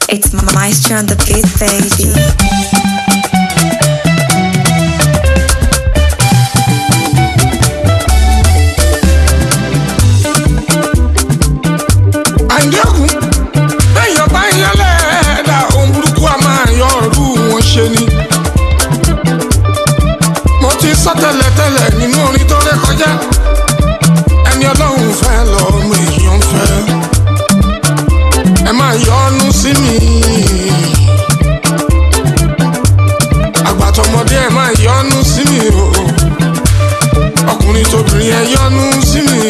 It's Maestro on the beat, baby. àìdẹ́kùn bẹ́yàn bá yan lẹ́ẹ̀dá ohun burúkú a máa yọ ọ̀rú wọn ṣe ni. mo ti sọ tẹ́lẹ̀tẹ́lẹ̀ nínú orin tó ré kọjá ẹni ọlọ́run fẹ́ lọ́mọ èèyàn fẹ́ ẹ máa yọ́nú sí mi. àgbàtọ̀mọdé ẹ máa yọ́nú sí mi o ọkùnrin tóbìnrin ẹ yọ́nú sí mi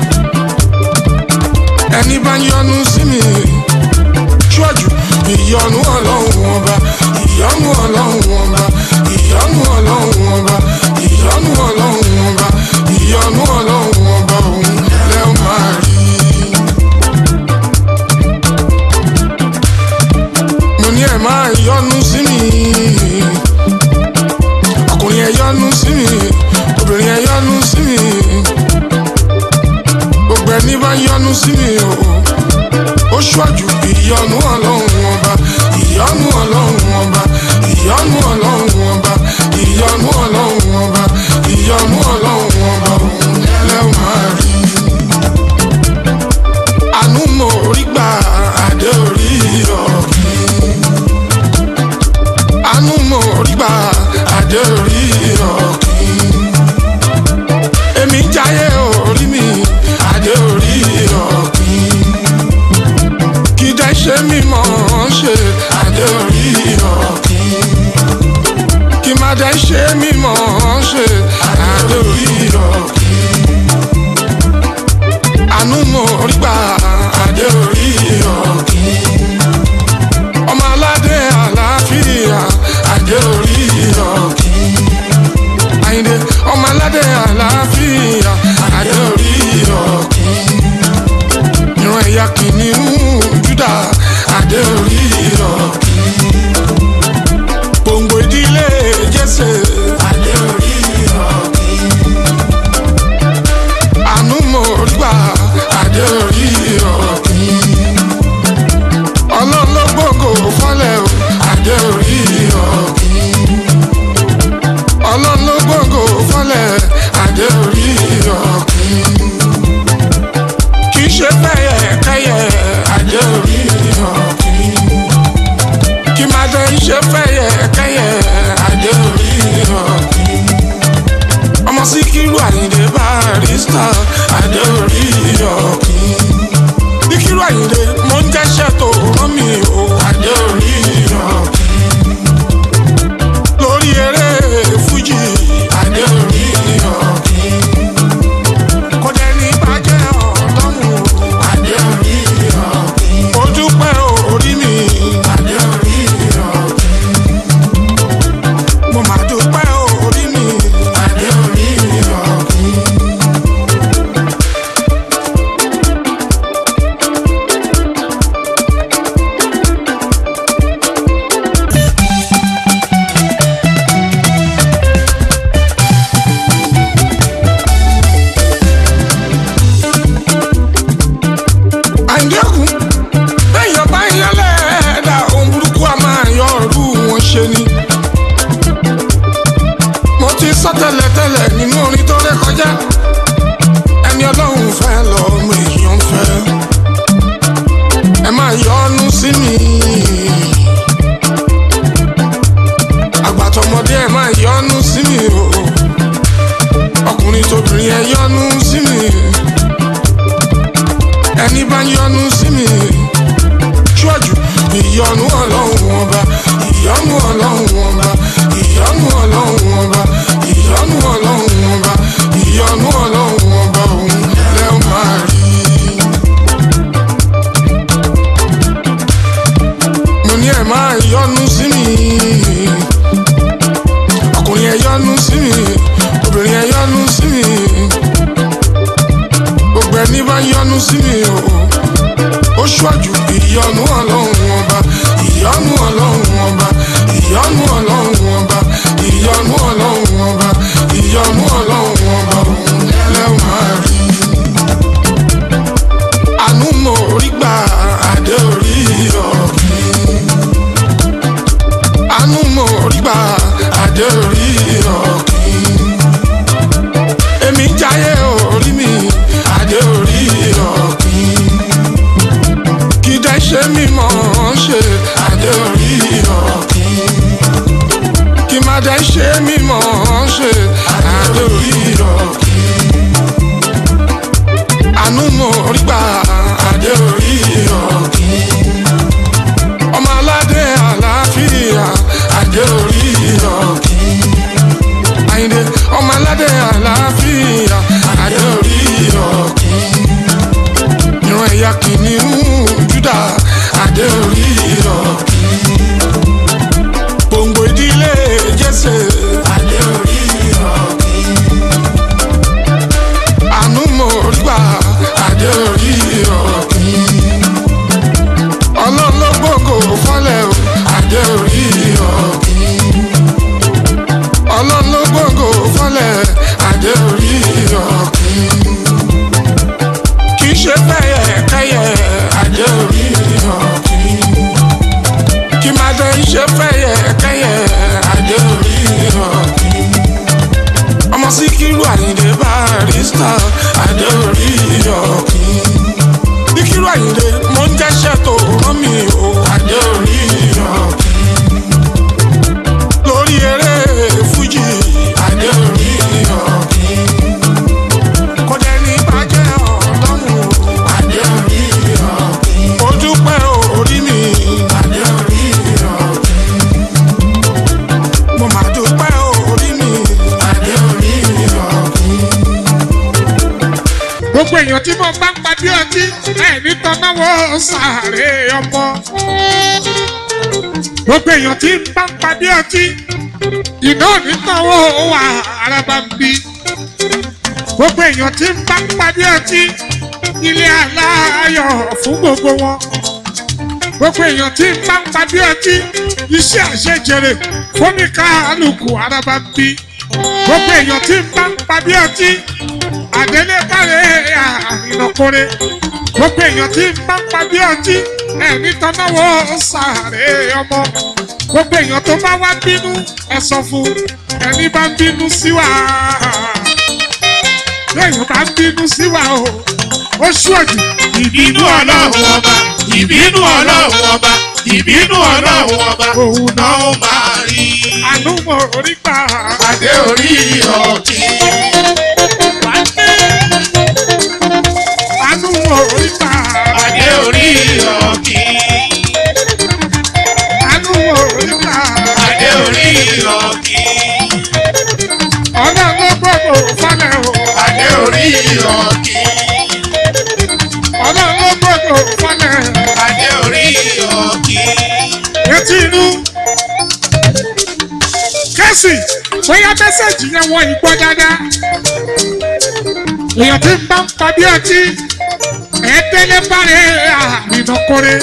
ẹni bá yọ́nú sí mi ṣọ́jú ìyọ́nú ọlọ́run ọba ìyọ́nú ọlọ́run ọba ìyọ́nú ọlọ́run ọba ìyọ́nú ọlọ́run ọba ìyọ́nú ọlọ́run ọba òun lẹ́ ó máa rí. mo ní ẹ máa yọ́nú sí mi ọkùnrin ẹ yọ́nú sí mi obìnrin ẹ yọ́nú sí mi gbogbo ẹni bá yọ́nú sí mi o ó ṣọ́jú ìyọ́nú ọlọ́run ọba ìyọ́nú ọlọ́run ọba ìyọ́nú ọlọ́run ọba ìyọ́nú ọlọ́run ọba ìyọ́nú ọlọ́run ọba òun lẹ́wọ̀n máa rí. àánú mo rí gbà adé orí ọ̀gbìn. àánú mo rí gbà adé orí ọ̀gbìn èmi jáyé orí mi adé orí ọ̀gbìn kí dẹ́ ṣe mí mọ̀ ọ́n ṣe adé orí ọ̀gbìn kí má dẹ́ ṣe mí mọ̀ ọ́n ṣe adé orí ọ̀gbìn àánú mo rí gbà adé orí ọ̀gbìn ọmọ aládé àlàáfíà adé orí ọ̀gbìn àyìndé ọmọ aládé àlàáfíà adé orí ọ̀gbìn ìran ẹ̀yà kìnìún júdà adé orí ọ̀gbìn gbòǹgbò ìdílé jésè adé orí ọ̀gbìn àánú mo rí gbà adé orí ọ̀gbìn ọlọ́run ló gbòǹgbò fọ́lẹ̀ o adé orí ọ̀gbìn ọlọ́run ló gbòǹgbò fọ́lẹ̀ adé orí ọ̀gbìn kì í ṣe fẹ́yẹ kẹ́yẹ adé orí ọ̀gbìn kì má dé ṣe fẹ́yẹ kẹ́yẹ adé orí ọ̀gbìn ọmọ síkírù àyìndé barista adé orí ọ̀gbìn síkírù àyìndé mo ń jẹ́ṣẹ́ tó rán mi o adé orí ọ̀gbìn lórí eré fújì adé orí ọ̀gbìn kò dẹ̀ ní bàjẹ́ ọlọ́run adé orí ọ̀gbìn mo dúpẹ́ orí mi adé orí ọ̀gbìn mo máa dúpẹ́ orí mi adé orí ọ̀gbìn. àìdẹ́kùn bẹ́yàn bá yan lẹ́ẹ̀dá ohun burúkú a máa yọ ọ̀rú wọn ṣe ni. mo ti sọ tẹ́lẹ̀tẹ́lẹ̀ nínú orin tó ré kọjá ẹni ọlọ́run fẹ́ lọ́mọ èèyàn fẹ́ ẹ máa yọ́nú sí mi. àgbàtọ̀mọdé ẹ máa yọ́nú sí mi o ọkùnrin tóbìnrin ẹ yọ́nú sí mi ẹni bá yọ́nú sí mi ṣíwájú ìyọ́nú ọlọ́run ọba ìyọ́nú ọlọ́run ọba ìyọ́nú ọlọ́run ọba ìyọ́nú ọlọ́run ọba ìyọ́nú ọlọ́run ọba òun lẹ́ ó máa rí. mo ní ẹ máa yọ́nú sí mi ọkùnrin ẹ yọ́nú sí mi obìnrin ẹ yọ́nú sí mi gbogbo ẹni bá yọ́nú sí mi o ó ṣọ́jú ìyọ́nú ọlọ́run ọba ìyọ́nú ọlọ́run ọba ìyọ́nú ọlọ́run ọba ìyọ́nú ọlọ́run ọba ìyọ́nú ọlọ́run ọba òun lẹ́wọ̀n máa rí. àánú mo rí gbà adé orí ọ̀gbìn. orí gbà adé orí ọ̀kìn èmi jáyé orí mi adé orí ọ̀kìn kí dẹ́ ṣe mímọ́ ṣe adé orí ọ̀kìn kí má dẹ́ ṣe mímọ́ ṣe adé orí ọ̀kìn àánú mo rí gbà adé orí ọ̀kìn ọmọ aládé àlàáfíà adé orí ọ̀kìn àyìndé ọmọ aládé àlàáfíà adé orí ọ̀kìn ìran ẹ̀yà kìnìún júdà adé orí ọ̀kìn gbòǹgbò ìdílé jésè adé orí ọ̀kìn àánú mo rí gbà adé orí ọ̀kìn ọlọ́run ló gbòǹgò fọ́lẹ̀ o adé orí ọ̀kìn ọlọ́run ló gbòǹgò fọ́lẹ̀ adé orí ọ̀kìn kì í ṣe fẹ́yẹ kẹ́yẹ adé orí ọ̀kìn kì má dé ṣe fẹ́yẹ kẹ́yẹ adé orí ọ̀kìn ọmọ síkírù àyìndé barista adé orí ọ̀kìn síkírù àyìndé mo ń jẹ́ṣẹ́ tó rán mi o adé orí ọ̀kìn lórí eré fújì adé orí ọ̀kìn kò dẹ̀ ní bàjẹ́ ọlọ́run o adé orí ọ̀kìn ó dúpẹ́ orí mi adé orí ọ̀kìn mo máa dúpẹ́ orí mi adé orí ọ̀kìn. gbogbo èèyàn tí mo bá ń padì ọtí ẹ̀ẹ́dì tọ́náwó sàárè ọmọ. gbogbo èèyàn tí ń bá ń padì ọtí iná onítọ̀wọ́ wà araba ń bí. gbogbo èèyàn tí ń bá ń padì ọtí ilé aláyọ̀ fún gbogbo wọn. gbogbo èèyàn tí ń bá ń padì ọtí iṣẹ́ àṣejèrè fóníkàlùkù araba ń bí. gbogbo èèyàn tí ń bá ń padì ọtí àdélé bàrẹ̀ àrìnàkórè gbogbo èèyàn tí ń bá ń padì ọtí ẹ̀mí tọ́náwó sàárè ọmọ gbogbo èèyàn tó bá wá bínú ẹ sọ fún ẹni bá ń bínú sí wa lẹ́yìn bá ń bínú sí wa o ó ṣùọ̀jù ìbínú ọlọ́run ọba ìbínú ọlọ́run ọba ìbínú ọlọ́run ọba òun náà náà ó máa rí àánú mọ̀ orí gbà adé orí ọ̀kìn àánú mọ̀ orí gbà adé orí ọ̀kìn àánú mọ̀ orí gbà adé orí ọ̀kìn ọlọ́run ló gbọ́dọ̀ falẹ̀ o adé orí ọ̀kìn ọlọ́run ló gbọ́dọ̀ falẹ̀ adé orí ọ̀kìn etí inú kẹ́sì bóyá mẹ́sẹ̀gì yẹn wọ́n yìí gbọ́ dáadáa èèyàn tí ń bá ń padì ọtí ẹ̀ẹ́dẹ́lẹ́ bàrẹ̀ àrìnàkórè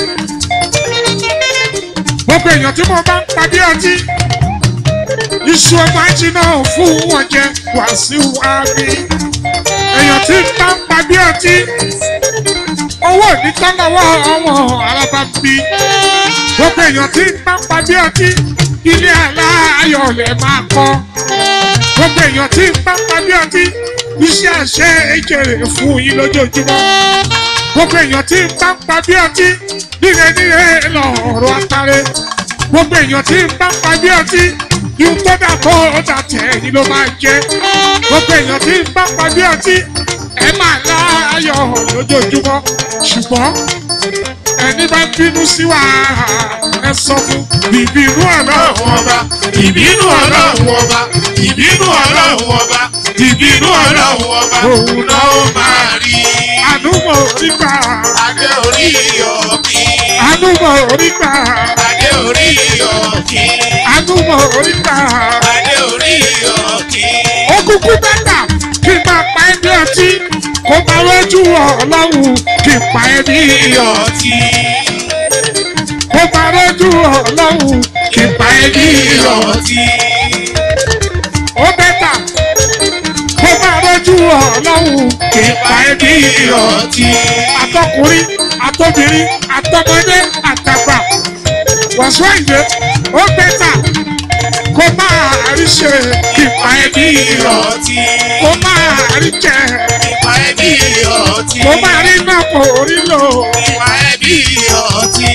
gbogbo èèyàn tí mo bá ń padì ọtí iṣu ọmọ ajiná fún wọn jẹ wàásù àmì èèyàn tí ń bá ń padì ọtí owó onítọ́lọ́wọ́ ọmọ alábàbí gbogbo èèyàn tí ń bá ń padì ọtí ilé aláyọ̀ lẹ̀ máa kọ́ gbogbo èèyàn tí ń bá ń padì ọtí iṣẹ́ àṣẹ ìjèrè fún yín lójoojúmọ́ gbogbo èèyàn tí ń bá ń padì ọtí níre níre lọ́rọ̀ àtàrẹ gbogbo èèyàn tí ń bá ń padì ọtí ihun tó dà kó dà tẹ̀ ẹ̀yìn ló máa jẹ́ gbogbo èèyàn tí ń bá ń padì ọtí ẹ máa láyọ̀ lójoojúmọ́ ṣùgbọ́n ẹni bá bínú sí wa ẹ sọ fún bìbínú ọ̀nà ọlọ́run ọba ìbínú ọlọ́run ọba ìbínú ọlọ́run ọba ìbínú ọlọ́run ọba Òun náà ó máa rí àdúgbò orígbà adé orí ọ̀kìn àdúgbò orígbà adé orí ọ̀kìn àdúgbò orígbà adé orí ọ̀kìn ó kúkú bẹ́tà kí n máa pa ẹbí ọtí kó bá lójú ọlọ́run kí n pa ẹbí iyọ̀ ọtí kó bá lójú ọlọ́run kí n pa ẹbí iyọ̀ ọtí ó bẹ́tà kó bá lójú ọlọ́run kí n pa ẹbí iyọ̀ ọtí àtọkùnrin àtọbìnrin àtọmọdé àtàgbà wàásù àyè ó bẹ́tà rí ṣe ìpa ẹbí ọtí. kó máa rí jẹ Ìwà ẹbí ọtí. kó máa rí náà kó rí lò Ìwà ẹbí ọtí.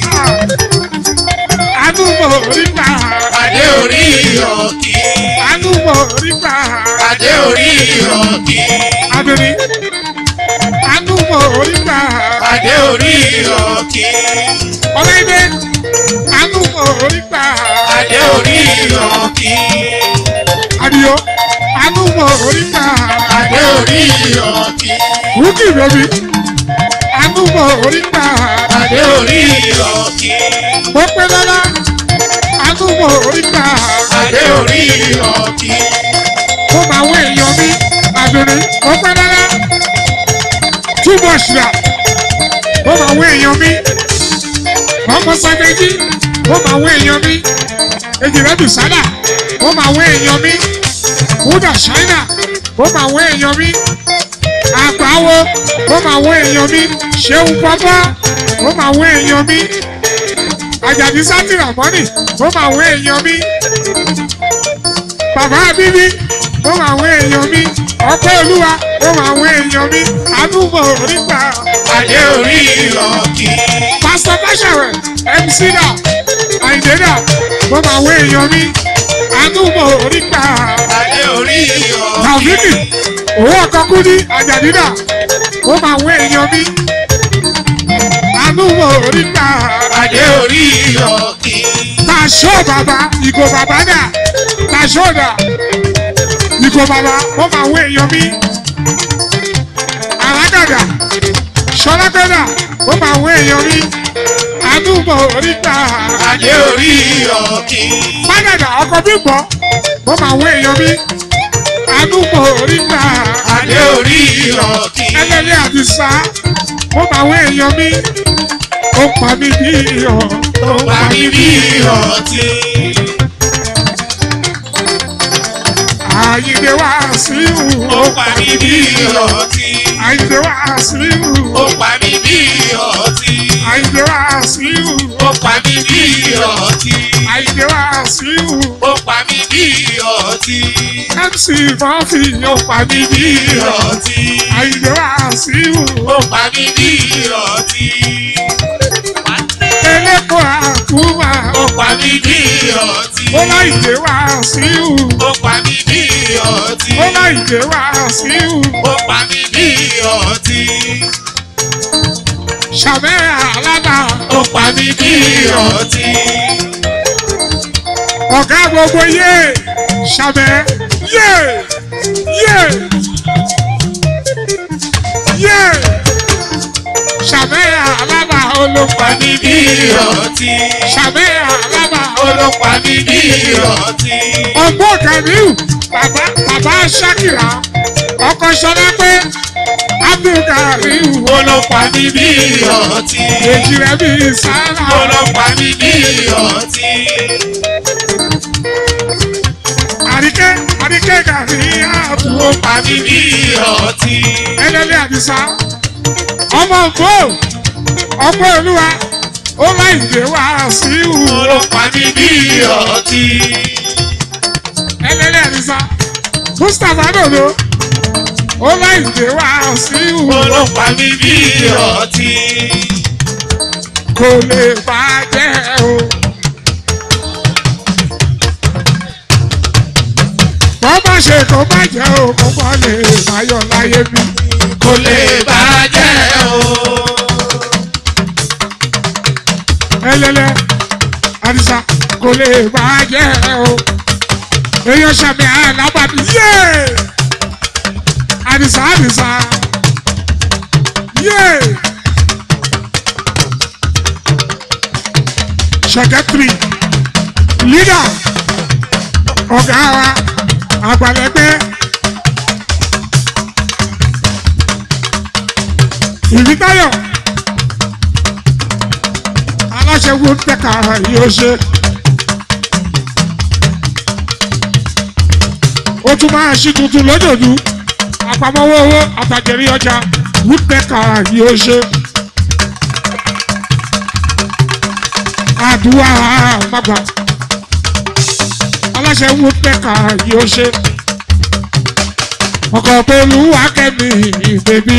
àánú mo rí gbà Adé orí ọ̀kí. àánú mo rí gbà Adé orí ọ̀kí. abiri àánú mo rí gbà Adé orí ọ̀kí. ọlọ́dẹ àánú mo rí gbà Adé orí ọ̀kí. àdìyó àánú mo rí gbà Adé orí ọ̀kí. wúkì bẹ́bí àánú mo rí gbà Adé orí ọ̀kí. mo pé lọ́la àánú mo rí gbà Adé orí ọ̀kí. mo máa wọ èèyàn mi àbẹ̀rẹ̀ mo pé lọ́la túbọ̀ ṣùgbà mo máa wọ èèyàn mi ọmọ sàgbẹ́jì mo máa wọ èèyàn mi èjìrẹ́ bìsádà mo máa wọ èèyàn mi wúdà ṣáínà mo máa wọ èèyàn mi àgbáwo mo máa wọ èèyàn mi ṣéun pọ́pọ́ mo máa wọ èèyàn mi àjàdí sátìrà mọ́nì mo máa wọ èèyàn mi bàbá bíbí mo máa wọ èèyàn mi ọpẹ́ olúwa mo máa wọ èèyàn mi àdúgbò oríta Adé orí ọ̀kí. pásítọ̀ báṣẹ̀wẹ̀ mc dà àyìndé dà mo máa wọ èèyàn mi àdúgbò oríta Adé orí ọ̀kí. tàbíkì owó ọkọ̀ kúdí àjàdídà mo máa wọ èèyàn mi àdúgbò oríta Adé orí ọ̀kí. tàṣọ bàbá ìgò bàbá dà tàṣọ dà ìgò bàbá mo máa wọ èèyàn mi àràgàdà ṣọlágbẹ́dà mo máa wọ èèyàn mi àdúgbò oríta Adé orí ọ̀kí. fádàdà ọkọ̀ bíbọ̀ mo máa wọ èèyàn mi àdúgbò oríta Adé orí ọ̀kí. ẹlẹ́lẹ́ àdìsá mo máa wọ èèyàn mi ó pa mí bí iyọ̀ ó Bá mi bí ọtí. àyíǹde wá sí ìhù Ó pa mí bí ọtí. àyíǹde wá sí ìhù Ó pa mí bí ọtí. àyíǹde wá sí ìhù Ó pa mí bí ọtí. àyíǹde wá sí ìhù Ó pa mí bí ọtí. mc murphy ó pa mí bí iyọ̀ ọtí. àyíǹde wá sí ìhù Ó pa mí bí ọtí. elépo àkúmà Ó pa mí bí ọtí. ó láyìǹde wá sí ìhù Ó pa mí bí ọtí. ó láyìǹde wá sí ìhù Ó pa mí bí ọtí. ṣàbẹ́ àlábà Ó pa mí bí ọtí. ọ̀gá gbogbo yé ṣàbẹ́ yé yé yé ṣàbẹ́ àlábà olópa Pa mí bí ọtí. ṣàbẹ́ àlábà Olópa mi bí ọtí. ọgbọ́n kàmíù bàbá bàbá ṣákìrà ọkọ ṣọlá pé abdulkariu Olópa mi bí ọtí. èjì rẹ bí sára Olópa mi bí ọtí. àríkẹ́ àríkẹ́ gàrí àbúrò Pa mí bí ọtí. ẹlẹ́lẹ́ àdìsá ọmọ ògbó ọgbọ́ olúwa ó láì dé wá sí ìhù Olópa mi bí ọtí. ẹlẹ́lẹ́ àdìsá mustapha dòdò ó láì dé wá sí ìhù Olópa mi bí ọtí. kò lè bàjẹ́ o. wọ́n bá ṣe kó bàjẹ́ o kó bọ́ lè máyọ̀ láyé mi. Kò lè bàjẹ́ o. ẹlẹ́lẹ́ àdìsá kò lè bàjẹ́ o. èèyàn ṣàmì àlábàbí yé àdìsá àdìsá yé ṣẹkẹtiri lídà ọ̀gá wa àgbàlẹ́gbẹ́ ìrítayọ̀ aláṣẹ wo tẹ̀ka yóò ṣe. ó tún máa ṣí tuntun lójoojú àpamọ́wọ́ owó àtàjẹrí ọjà woodpecker yóò ṣe. àdúrà màgbà aláṣẹ woodpecker yóò ṣe ọkọ̀ pẹ̀lú akẹ́mi ìbèbí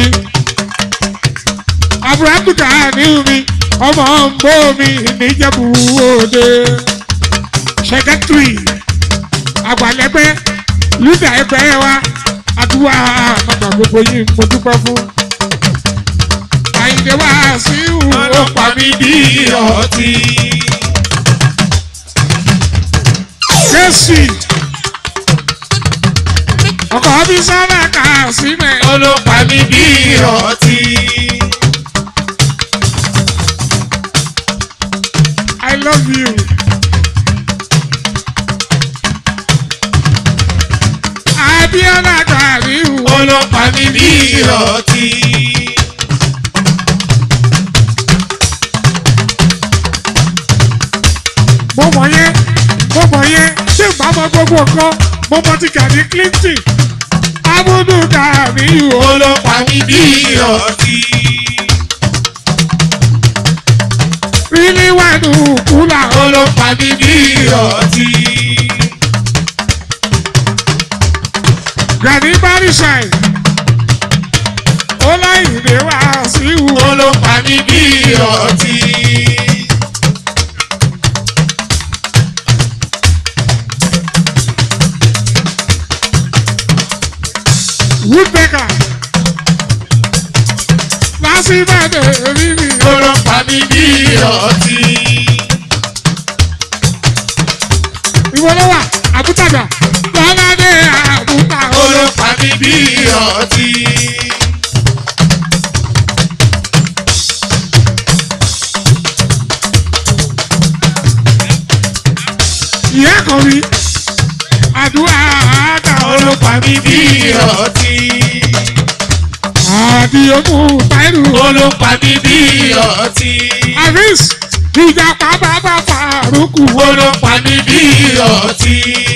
abúrákùtà ní mi ọmọ mbó mi níjẹ̀bú òde sẹkẹtìrì àgbàlẹ́gbẹ́ lúdà ẹgbẹ́ wa àdúrà àmàgbà gbogbo yìí mo dúpẹ́ fún àyìnlẹ̀ wá sí ìwò ọlọ́pàá mi bí ọtí. jésì ọkọ̀ bí sábà kà sí mẹ́. ọlọ́pàá mi bí ọtí. I love you. Abiola Gariu. ọlọ́pàá mi bí ọtí. Mo mọ̀ yẹn, mo mọ̀ yẹn, ṣé ìgbà mọ gbogbo nǹkan? Mo mọ ti Gani Clinton. Abudu Gariu. ọlọ́pàá mi bí ọtí. Rílí wẹ̀nu kúlà. ọlọ́pàá mi bí ọtí. Gani Barisai. Ọláìdè wá sí ìwò. ọlọ́pàá mi bí ọtí. Woodpecker. Lásìbàdàn rírí. ọlọ́pàá mi bí ọtí. Ìwọ ló wà, àbútàdà. Lọ́ládé àbútà. ọlọ́pàá mi bí ọtí. Ìyá kan rí. Àdúrà àdà ọlọ́pàá mi bí ọtí. Àdìyókù Táírù. ọlọ́pàá mi bí ọtí. Àrísì. Ìjàpá bàbá Fàrúkù. ọlọ́pàá mi bí ọtí.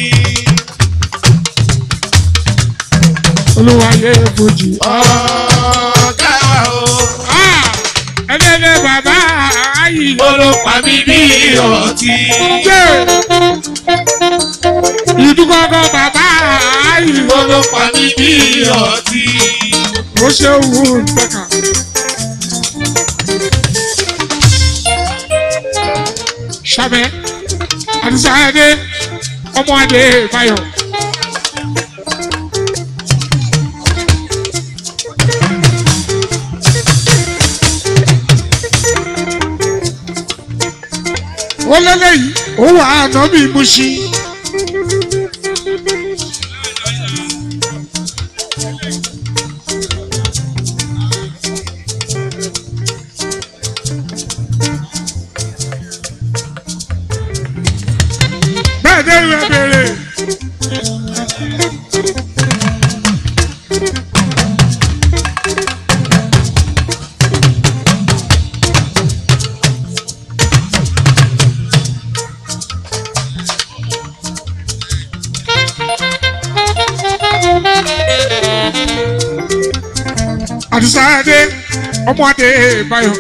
Olúwayé Fojì. ọ̀gá o. Ẹlẹ́lẹ́ bàbá ayì. ọlọ́pàá mi bí ọtí. Ṣé ìdúgbọ́gọ́ bàbá ayì. ọlọ́pàá mi bí ọtí. Ó ṣe wù ú pẹ̀ka. Ṣàbẹ̀ Àdìsá Adé ọmọ Adé Báyọ̀. ó lélẹ́yìí ó wà àná bí mo ṣí. bẹ́ẹ̀ dé ìwé béèrè. àdìsá adé ọmọ adé báyọ̀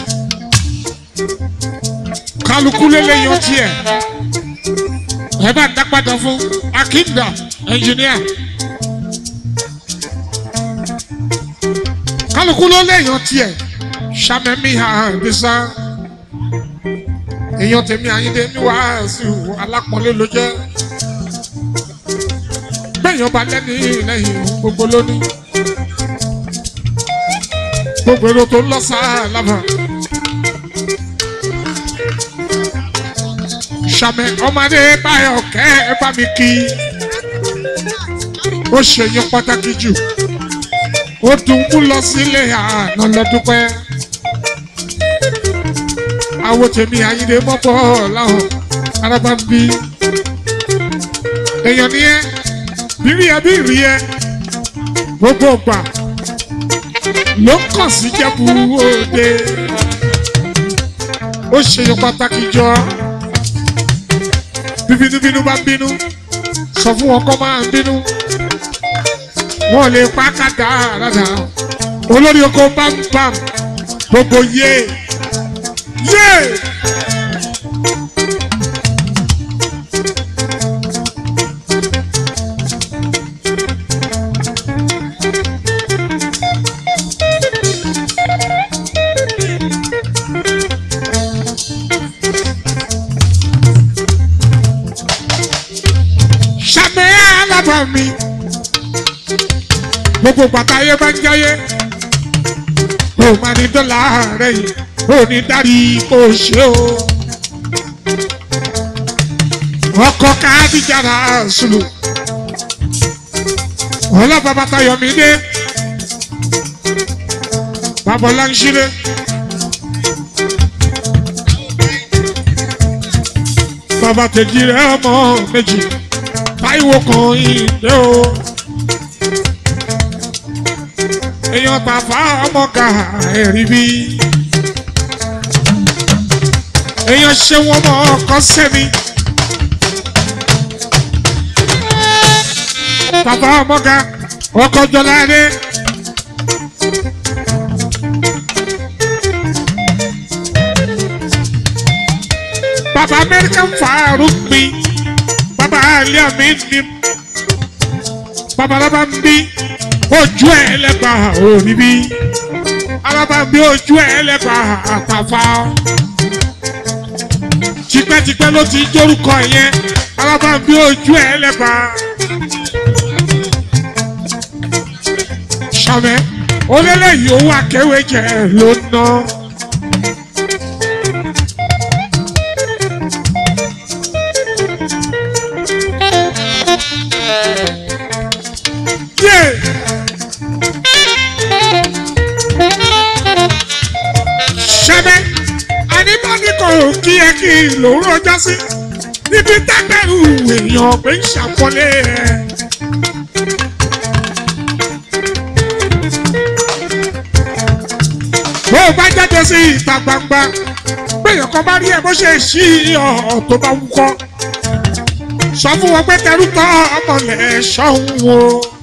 kálukú lélẹ́yìn tiẹ̀ ẹ bá dápadà fún akínda ẹnjìníà kálukú lélẹ́yìn tiẹ̀ sàmẹ́mí àdìsá èèyàn tèmi àyíndé ní wàásù alápọ̀nlé ló jẹ́ bẹ́ẹ̀yàn bá lẹ́ni lẹ́yìn gbogbo lónìí gbogbo èrò tó ń lọ sáà lábàá. sàmẹ ọmọdé báyọ̀ kẹ́ ẹ bá mi kí ó ṣèyàn pàtàkì jù ó dùn mú lọ sílé àná lọ́dúpẹ́ àwọn tèmi àyíndé mọ́pọ̀ láwọn arábá ń bí èèyàn ni ẹ bírí ẹ bírí ẹ gbogbo gbà ló kàn sí jẹ́bu òde ó ṣèyàn pàtàkì jọ bíbínúbínú bá ń bínú sọ fún wọn kọ́ máa ń bínú wọn ò lè pa kàdá rárá olórí oko bámbám gbogbo yé yé ṣàmì alábàámi gbogbo bàtà ayé bá ń jáyé ó máa ní dọ́là rẹ̀ yìí ó ní dárí kó ṣe o. ọkọ̀ káàdìjára sùlù ọlọ́pàá bàtà yọ̀mí dé babalá ń ṣílẹ̀. bàbá kejì rẹ̀ ọmọ méjì táìwò kan ìdè o. èèyàn tàfà ọmọ ká ẹ̀rí bí. èèyàn ṣe wọn mọ ọkọ sẹ́mi. tàfà ọmọ ká ọkọ jọlá dé. bàbá amẹ́ríkà fàárù mi bàbá alẹ́ mi ni bàbá alábà ń bí ojú ẹ̀ lẹ́gbà òní bí alábà ń bí ojú ẹ̀ lẹ́gbà àtàfà tipẹ́tipẹ́ ló ti jórúkọ yẹn alábà ń bí ojú ẹ̀ lẹ́gbà sàmẹ́ olélẹ́yìí owó akẹ́wé jẹ ló ná. Yeah. ṣẹ́bẹ́ àníbánikọ̀ kí ẹ kí lòún rọjá sí níbi tágbẹ́rù èèyàn pé ń ṣàpọ́nlé ẹ̀. bó o bá jáde sí ìta gbangba péyàn kan bá rí ẹ bó ṣe ṣí ọ̀ tó bá wúkọ́ sọ fún wọn pé tẹrú tọ́ ọmọlẹ̀ ṣọ́hún wo.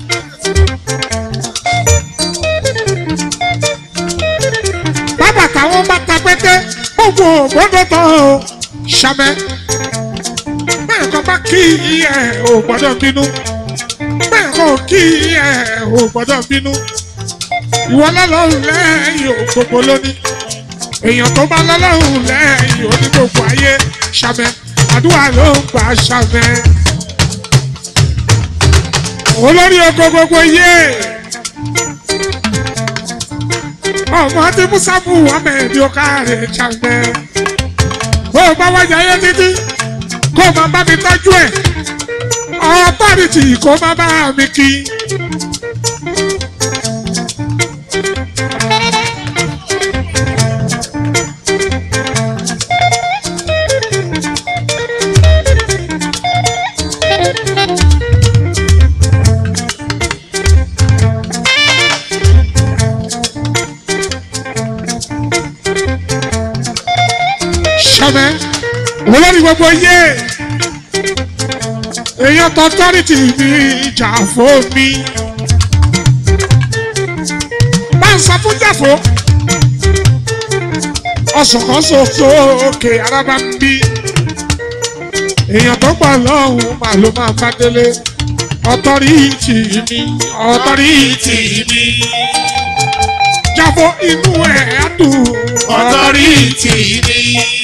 bàbá táwọn bá ta pété gbogbo ògbódò tán o ṣàmẹ. bẹ́ẹ̀ kan bá kí ẹ ò gbọ́dọ̀ bínú bẹ́ẹ̀ kan ò kí ẹ ò gbọ́dọ̀ bínú. ìwọ lọ́lọ́run lẹ́yìn ò gbogbo lónìí èèyàn tó bá lọ́lọ́run lẹ́yìn ò ní gbogbo ayé ṣàmẹ àdúrà ló ń gbà ṣàmẹ. olórí oko gbogbo yé ọmọ tí musafu ahmed okare ṣàmẹ. bó o bá wájà yé títí kó o máa bá mi tọ́jú ẹ̀ ọ̀pọ̀rìtì kó o máa bá mi kí. ṣọmẹ olórí gbogbo yé èèyàn tọ́tọ́rìtì mi ìjà fún mi bá ń sọ fún jàfó ọ̀sọ̀kọ̀sọ̀ sókè arábá ń bí èèyàn tó pọ̀ lọ́hùn máa ló máa bá délé ọ̀tọ́rìtì mi ọ̀tọ́rìtì mi jàfó inú ẹ̀ á dùn ọ̀tọ́rìtì ni.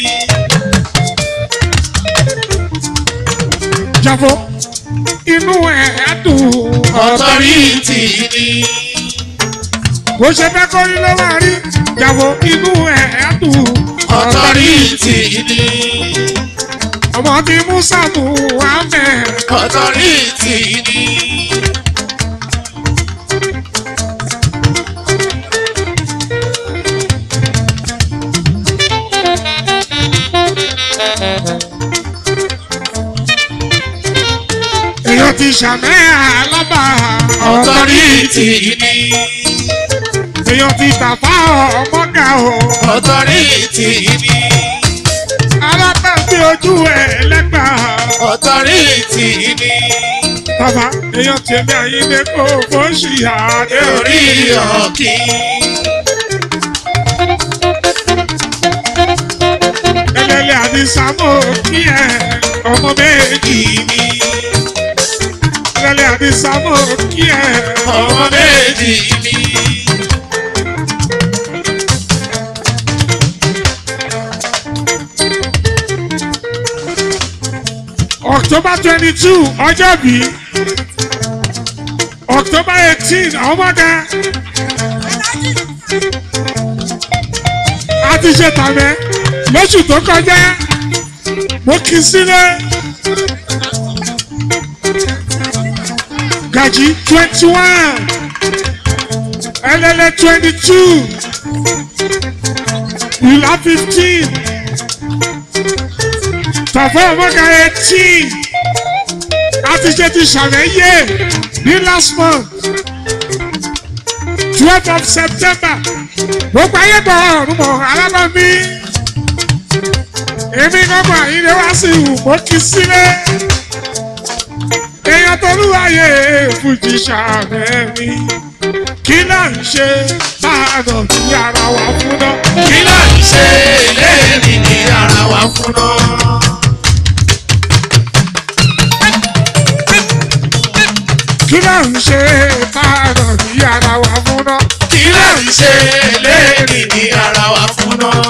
jàfó inú ẹ̀ á dùn ọ̀tọ́rìtì ni. bó ṣe fẹ́ kó rí ló máa rí jàfó inú ẹ̀ á dùn ọ̀tọ́rìtì ni. ọmọ tí musa mú wá mẹ́ ọ̀tọ́rìtì ni. èèyàn ti ṣàmẹ́ alábà ọ̀tọ́rìtì ni. èèyàn ti tàfà ọmọga o ọ̀tọ́rìtì ni. alábàgbé ojú ẹ̀ lẹ́gbà ọ̀tọ́rìtì ni. bàbá èèyàn tèmi àyíndé kó bó ṣì àdé orí ọ̀kì. ẹlẹ́lẹ́ àti sámò kí ẹ ọmọ méjì mi. ẹlẹ́lẹ́ àti sámò kí ẹ ọmọ méjì mi. october twenty two ọjọ́ bí october eighteen ọmọdé a ti ṣe tàmẹ́ lóṣù tó kọjá mo kì í sílẹ̀ gàjí twenty one ẹlẹ́lẹ́ twenty two ìlà fifteen tọ̀fọ́ ọmọga eighteen láti ṣe ti ṣàlẹ́yẹ ní last month twelve of september gbogbo ayé bọ̀ ọ̀run mọ̀ alábàmí èmi gbọ́gbọ́ àyílẹ̀ wá sí ìwò kí sílẹ̀ èèyàn tó lúwàyè fújì ṣàmẹ́mi kí là ń ṣe tá a nà sí ara wa fún náà. kí là ń ṣe eléyìí ní ara wa fún náà. kí là ń ṣe tá a nà sí ara wa fún náà. kí là ń ṣe eléyìí ní ara wa fún náà.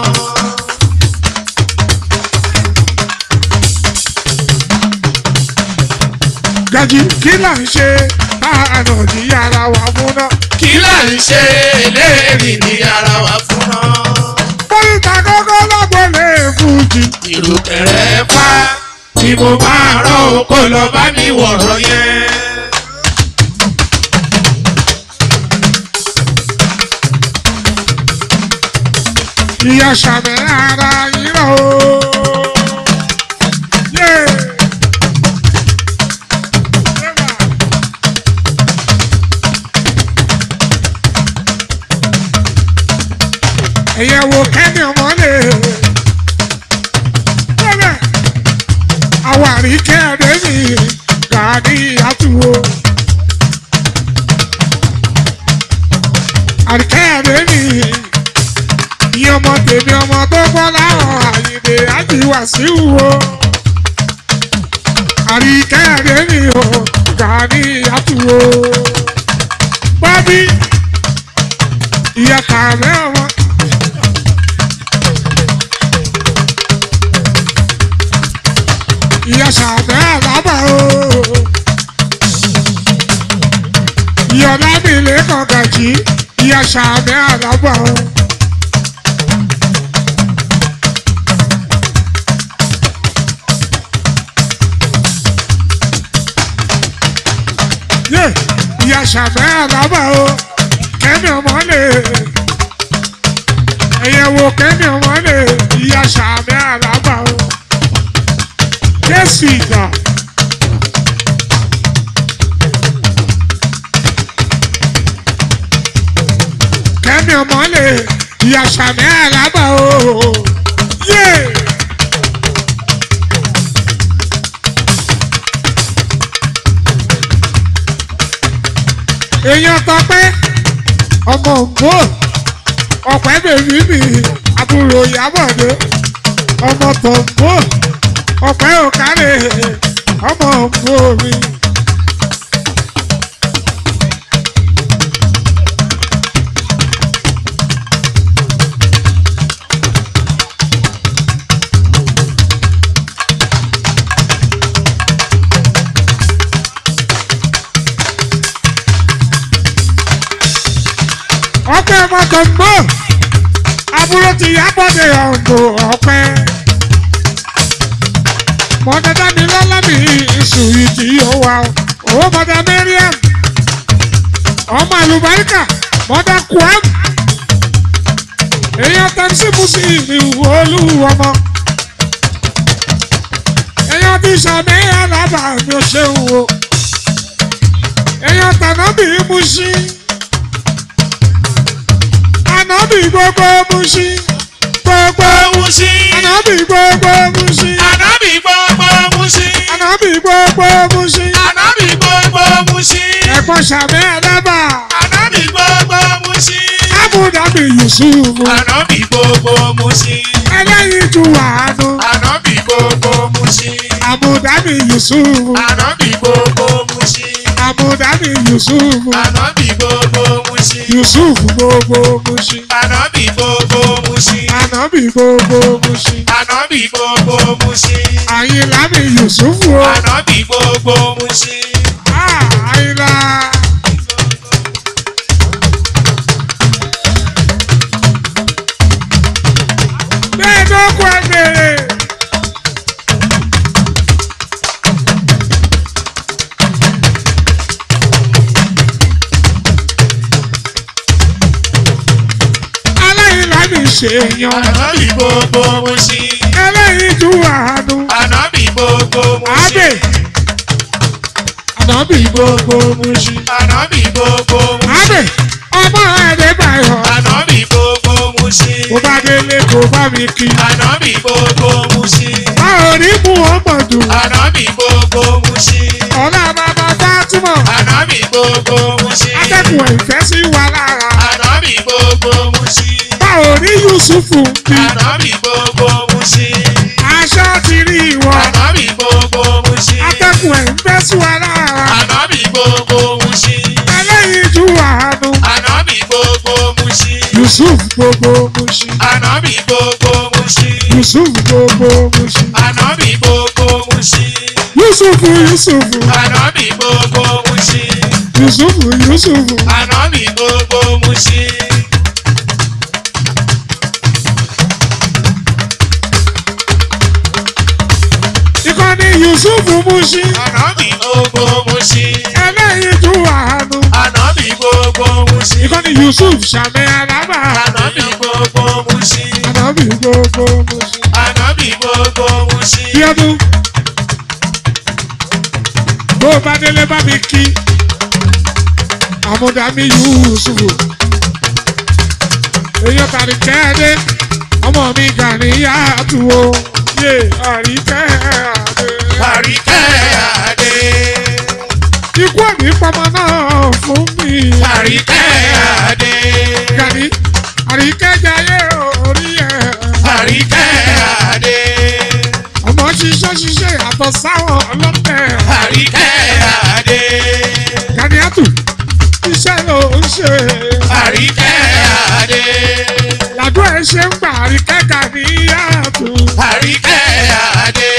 gàjí kí là ń ṣe tá a nà sí ara wa fún náà. kí là ń ṣe eléyìí ní ara wa fún náà. pólítà kọ́kọ́ lágbọ́lé fújì. ìrùkẹ̀rẹ̀ pa tí mo máa rán oko lọ bá mi wọ̀rọ̀ yẹn. ìyá sàmì ara yìí rà o. Yeah. ẹ̀yẹ̀ wo kẹ́ni ọmọlé. Bẹ́ẹ̀ àwárí kẹ́ẹ̀dẹ́ mi gàdí àtúwò. Àríkẹ́ẹ̀dẹ́ mi ìyẹn ọmọ tèmi ọmọ tó gbọ́ láwọn àyèdè àjíwá sí wo. Àríkẹ́ẹ̀dẹ́ mi ò gàdí àtúwò. Bọ́bí ìyá kàmẹ́ ọmọ. ìyá sàbẹ́ àlábà o. ìyọ̀lá mi lè kàn gàjí ìyá sàbẹ́ àlábà o. yé ìyá sàbẹ́ àlábà o kẹ́mi ọmọ lè ẹ̀yẹ̀ wo kẹ́mi ọmọ lè ìyá sàbẹ́ àlábà o. Jésù ìgbà. Kẹ́mi ọmọ lè ìyá sàmì àlábà o. Yé! Èèyàn tọpẹ́ ọmọ ògbó ọ̀pẹ́ bèbí mi àbúrò ìyábọ̀dé ọmọ tọ̀gbó ọ̀pẹ́ òkàlẹ̀ ọmọ ògbó mi. ọpẹ́ ọmọ tọ̀gbó àbúrò ti yábọ̀dé ọ̀gbọ̀ ọpẹ́ mọ̀dàdà mi lọ́lá mi ìṣù ìdí òwà owó mọ̀dà mẹ́ríàm ọmọ àlùbáríkà mọ̀dà kwam èèyàn tẹ́sí musi ìwò olúwọmọ èèyàn ti sàmì alábà mi ò ṣe wò èèyàn tànàbì musi ànàbì gbogbo musi gbogbo Musi, ànàbì gbogbo musi ànábì gbogbo Musi, ànàbì gbogbo musi ànábì gbogbo Musi, ẹ̀gbọ́n sàmì alábà ànábì gbogbo Musi, ábùdàbì yusufu ànábì gbogbo Musi, ẹlẹ́yin ju wàánu ànábì gbogbo Musi, àbùdàbì yusufu ànábì gbogbo Musi, àbùdàbì yusufu ànábì gbogbo Musi, yusufu gbogbo musi ànábì gbogbo Musi, ànábì gbogbo Mushin. Ànábì gbogbo Mushin. Àyìnlá mi Yusufu o. Ànábì gbogbo Mushin. Ah, Àyìnlá. Bẹ́ẹ̀ ló kọ ẹgbẹ̀rẹ̀. Aláìlá mi ṣèyàn. Ànábì gbogbo Mushin. Ẹlẹ́yin ju àánú. Ànábì gbogbo Abe. Mushin. Ànábì gbogbo Mushin. Ànábì gbogbo Abe. Mushin. Ọmọ Ẹ̀ẹ́dẹ́gbàyọ̀. Ànábì gbogbo Mushin. Kò bá délé kò bá mi kí. Ànábì gbogbo Mushin. A ò rí mú ọmọdù. Ànábì gbogbo Mushin. Ọ̀la bàbá Fátímọ̀. Ànábì gbogbo Mushin. Atẹ́kùn ìfẹ́ sí wa lára. Ànábì gbogbo Mushin. A ò rí Yusufu bí. Ànábì gbogbo Mushin. Aṣọ ti rí ìwọ. Ànábì gbogbo Mushin. Atẹ́kùn ìfẹ́ sí wa lára. Ànábì gbogbo Mushin. Ẹlẹ́yin ju àánú. Ànábì gbogbo Mushin. Yusuf gbogbo Mushin. Ànábì gbogbo Mushin. Yusuf gbogbo Mushin. Ànábì gbogbo Mushin. Yusufu Yusufu. Ànábì gbogbo Mushin. Yusufu Yusufu. Ànábì gbogbo Mushin. Ìkànnì Yusufu Mushin. Ànábì gbogbo Mushin. Ẹlẹ́yin ju àánú. Ànábì gbogbo Mushin. Ìkànnì Yusuf Sàmì Alábà. Ànábì gbogbo Mushin. Ànábì gbogbo Mushin. Ànábì gbogbo Mushin. Bíọ́dún. Bó o bá délé bá mi kí. Àmúdá mi Yusufu. Èyàn tàbí kẹ́ẹ́dé. Ọmọ mi Gani yàtú o. Yé àríkẹ́ àdé. Àríkẹ́ Adé. Ikú ẹ̀mí pọmọ náà fún mi. Àríkẹ́ Adé. Gani àríkẹ́ jayé orí ẹ̀. Àríkẹ́ Adé. Ọmọ ṣiṣẹ́ ṣiṣẹ́ yàtọ̀ sáwọn ọlọ́tẹ̀. Àríkẹ́ Adé. Gani àtù iṣẹ́ ló ń ṣe. Àríkẹ́ Adé. Làdó ẹ̀ ṣe ń gbà àríkẹ́ Gani àtù. Àríkẹ́ Adé.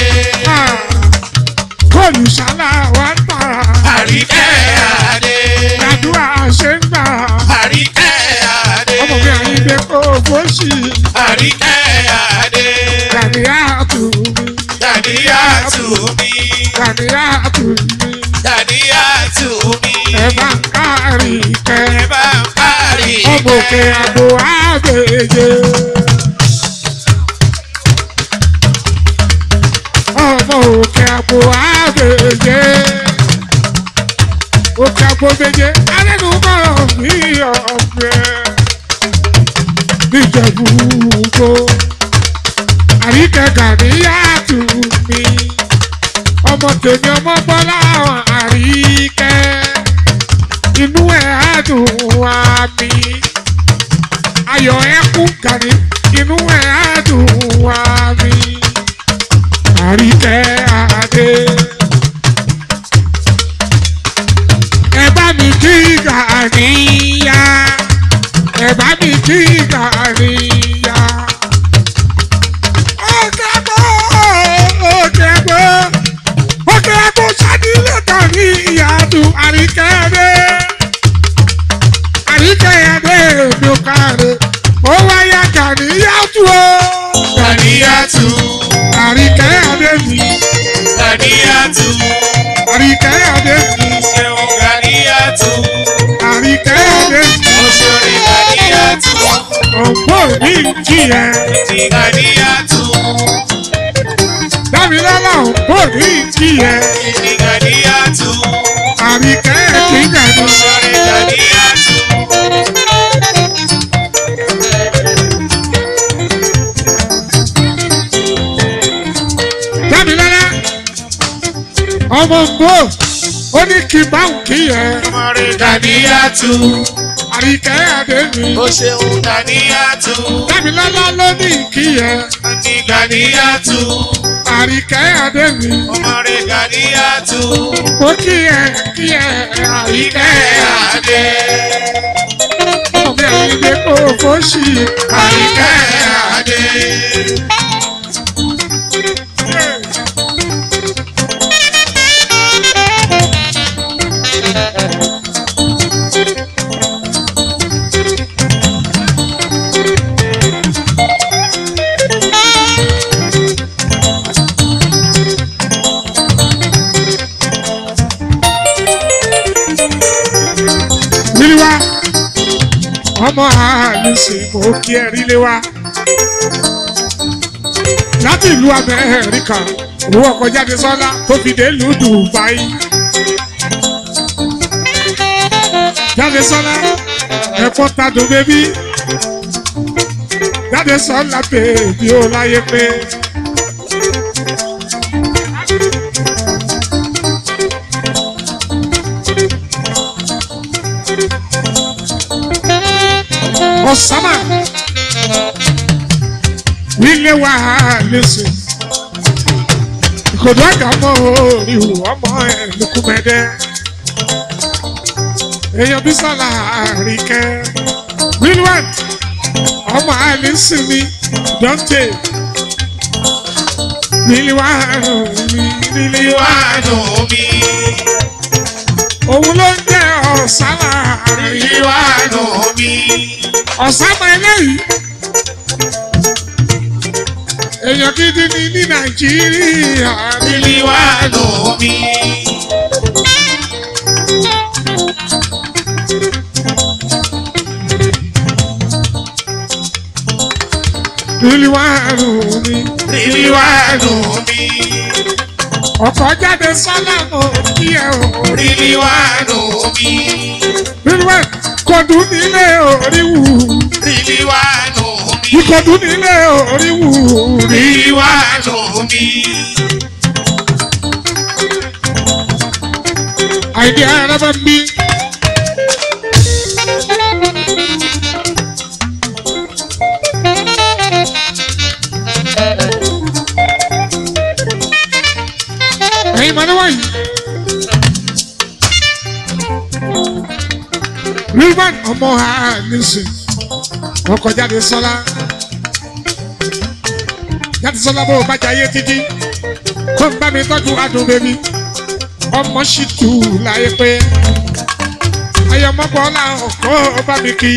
Góòlù ṣálá wa ń tà. Àríkẹ́ Adé. Làdó à ṣe ń gbà. Àríkẹ́ Adé. Ọmọ mi àyíndé kó fóṣì. Àríkẹ́ Adé. Gani àtù mi. Dàdíyàtù mi. Gani àtù mi. Dàdíyàtù mi. Ẹ bá ń ká àríkẹ́. Ẹ bá ń kárí. Ọmọ òkè àgbo àgbèjè. Ọmọ òkè àgbo àgbèjè. Òkè àgbo méje, arẹ́nu kọ̀rọ̀ ní ọ̀fẹ́. Níjẹ̀bú gbó. Àríkẹ́ Gàníyàtù mi. Ọmọ tèmi ọmọ bọ́lá àwọn àríkẹ́ inú ẹ̀ á dùn wá mi. Ayọ̀ ẹ̀ kú gàní, inú ẹ̀ á dùn wá mi. Àríkẹ́ Adé. Ẹ bá mi kí Gàníyà. Ẹ bá mi kí Gàníyà. Ọ̀gá bọ̀, ọ̀gá bọ̀, ọ̀gá bọ̀ sádìlẹ̀ Gàníyà dùn Àríkẹ́ Adé àríkẹ́yàdé mi ò káre ó wáyà Gàníyàtú o. Dàdíyàtù. àríkẹ́yàdé mi Dàdíyàtù. àríkẹ́yàdé mi Ṣeun Dàdíyàtù. àríkẹ́yàdé mi Oṣooṣi Dàdíyàtù. ọ̀pọ̀ mi jìyẹ Ti Dàdíyàtù. dámilọ́lá ọ̀pọ̀ mi jìyẹ Ti Dàdíyàtù. àríkẹ́yàdé gàdú. Oṣooṣi Dàdíyàtù. dámilọ́lá ọmọ mbó ó ní kí n bá ń kí yẹ Ọmọre Dàdíyàtù. àríkẹ́yàdé mi Ó ṣeun Dàdíyàtù. dámilọ́lá ló ní kí yẹ Ti Dàdíyàtù. àríkẹ́yàdé mi. Ọmọre Dàdíyàtù. Mo kí ẹ kí ẹ àríkẹ́ Ìkẹ́ Adé. ọmọ mi àyíndé kò fóṣì. àríkẹ́ adé. Ríliwá ọmọ àlùsì mo kí ẹ ríliwá. Láti ìlú Amẹ́ríkà, owó ọkọ̀ jáde sọ́lá tó fi dé ìlú Dubai. Jáde sọ́lá ẹ̀kọ́ tadùn bébí. Jáde sọ́lá bèbí ó láyé pé. Osama nílé wa lẹ́sẹ̀ ìkòdó àgbà ọmọ ìhù ọmọ ẹ̀ lùkùmẹ́dẹ́ èèyàn bí sọ́la àríkẹ́ wilwan ọmọ àlẹ́sìnmi dọ́ńtè nílé wa nílé wa Ìwádù mi. òun ló ń jẹ́ Osama àríkẹ́ Ìwádù mi. Osama eléyìí èèyàn gidi ni ní Nàìjíríà nílé wa. Ìwádù mi. Ríliwáàrù mi. Ìwádù mi. Ọkọ̀ jáde sọ́lá mo kí ẹ o. Ìwádù mi. Ríliwáàrù kọ̀dún nílé oríwù. Ìwádù mi. Ìkọ̀dún nílé oríwù. Ìwádù mi. Àìdí ara bá ń bí. Ẹ̀yin mọ̀ níwọ̀nyí. Rilvan ọmọ ha nísìn. Ọkọ̀ jáde sọ́lá. Jáde sọ́lá bó o bá jayé títí. Kó ń bá mi tọ́jú adùn bèbí ọmọ sì tù láyé pé ayọmọbọlá ọkọ bá mi kí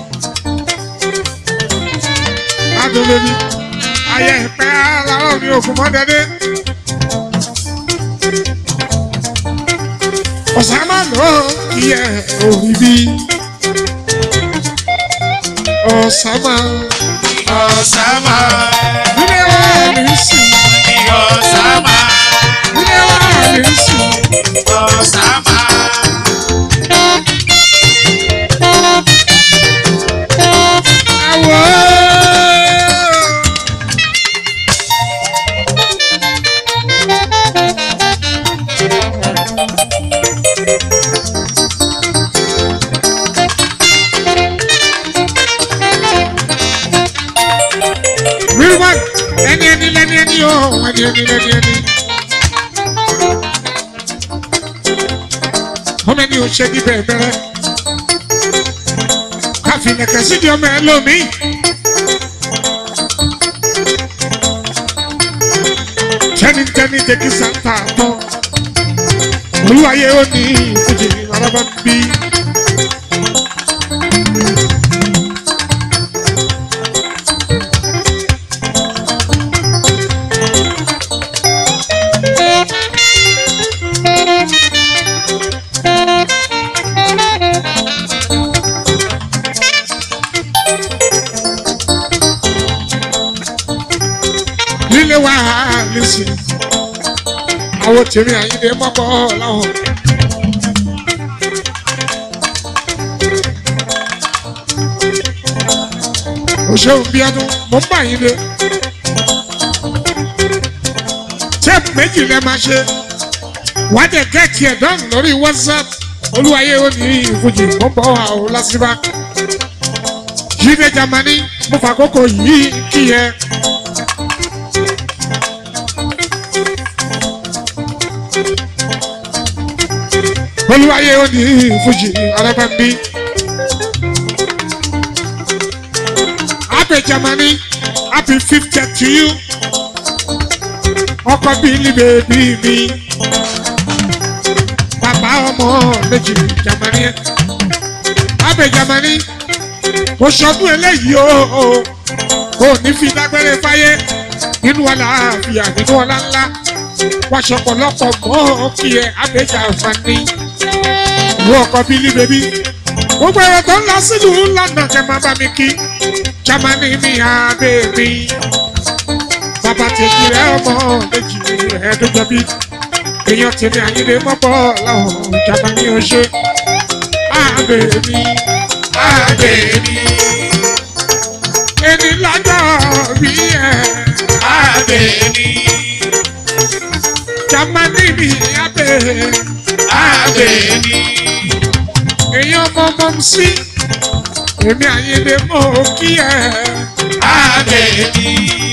adúlóbi ayẹ ìpẹ aláwọ mi ògùn mọdẹdẹ ọ̀sánmá ló yẹ òrí bí ọ̀sánmá Ọ̀sàmà. nílé wa mi sùn Ọ̀sàmà. nílé wa mi sùn. Ọ̀sàmà. Àwọ̀. Real one, ẹni ẹni lẹni ẹni o, ẹni ẹni lẹni ẹni. Ọmọ ẹni ò ṣe níbẹ̀ bẹ̀rẹ̀. Káfí nẹ̀kẹ́ sídìí ọmọ ẹ lómi. Tẹ́nitẹ́ni jẹ́kí sáńtà tán. Olúwayé ó ní ìfújì arábá ń bí. Lílé wa lẹ́sìn. Àwọn tèmi àyíndé mọ́kọ́ láwọn. Òṣèlú bí ọdún, mo ń bá yín lé. Tẹ́ẹ̀pù méjì lẹ máa ṣe. Wàá dẹ̀ gẹ́ẹ̀tì ẹ̀ dán lórí WhatsApp. Olúwayé ó ní ìfújì, mo ń bọ̀ wá o lásìbá. Jíde Jamani, mo fàkókò yìí kí ẹ. olúwayé ó ní fújì arábàmbí Germany happy fiftieth to you ọkọ bílí bèbí mi bàbá ọmọ méjì Germany abẹ Germany mo ṣọdún eléyìí o ò ní fi dágbére fáyé nínú ọlá àfíà nínú ọlá ńlá wá ṣọpọlọpọ mọ kí ẹ abẹ Germany ìwọ ọkọ bílí bèbí gbogbo ẹ̀rọ tó ń lọ sílùú London kẹ́ máa bá mi kí Germany mi abẹ mi bàbá tèmi rẹ ọmọ méjì ẹ̀ẹ́dọ́jọ́bí èèyàn tèmi àyílẹ̀ mọ́pọ̀ láwọn ìjàmbá ní oṣù àbẹ̀ mi Àbẹ̀ mi, ẹni lájọ́ bí ẹ̀ àbẹ̀ mi, Jámánì mi àbẹ̀ àbẹ̀ mi, èèyàn mọ́ mọ́ sí èmi àyílẹ̀ mọ́ kí ẹ̀ àbẹ̀ mi,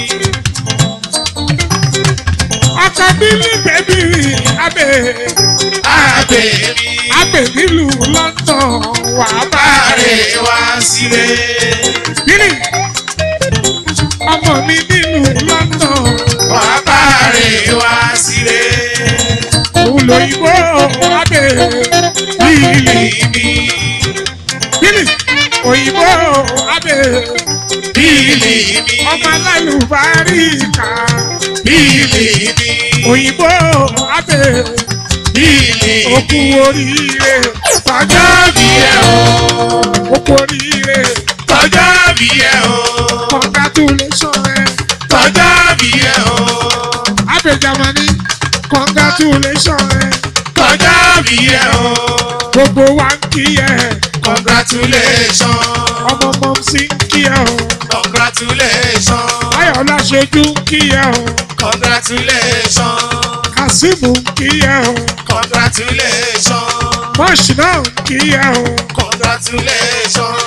ọkọ bílí bẹ́bí àbẹ̀ àbẹ̀ mi, àbẹ̀ nílùú London wà bá rẹ̀ bàrẹ̀ wá sílé. bílí ọmọ mi nílùú London. Wà bàrẹ̀ wá sílé. olóyìnbó abẹ bílí Bíbí, bílí òyìnbó abẹ bíbí mi, ọmọ alálùbáríkà bíbí mi, òyìnbó abẹ bíbí òkú mi. oríire Tọ́jọ́ bí ẹ o, òkú oríire tọ́jọ́ bí ẹ o, congratulation ẹ tọ́jọ́ bí ẹ o, abẹ Germany congratulation ẹ tọ́jọ́ bí ẹ o. gbogbo wa ń kí ẹ Congratulations, ọmọ ọmọ sí ń kí ẹ o congratulations, ayọ̀lá ṣojú ń kí ẹ o congratulations, kazeem ń kí ẹ o. congratulations, Mọ́ọ̀ṣì náà ń kí ẹ o. congratulations,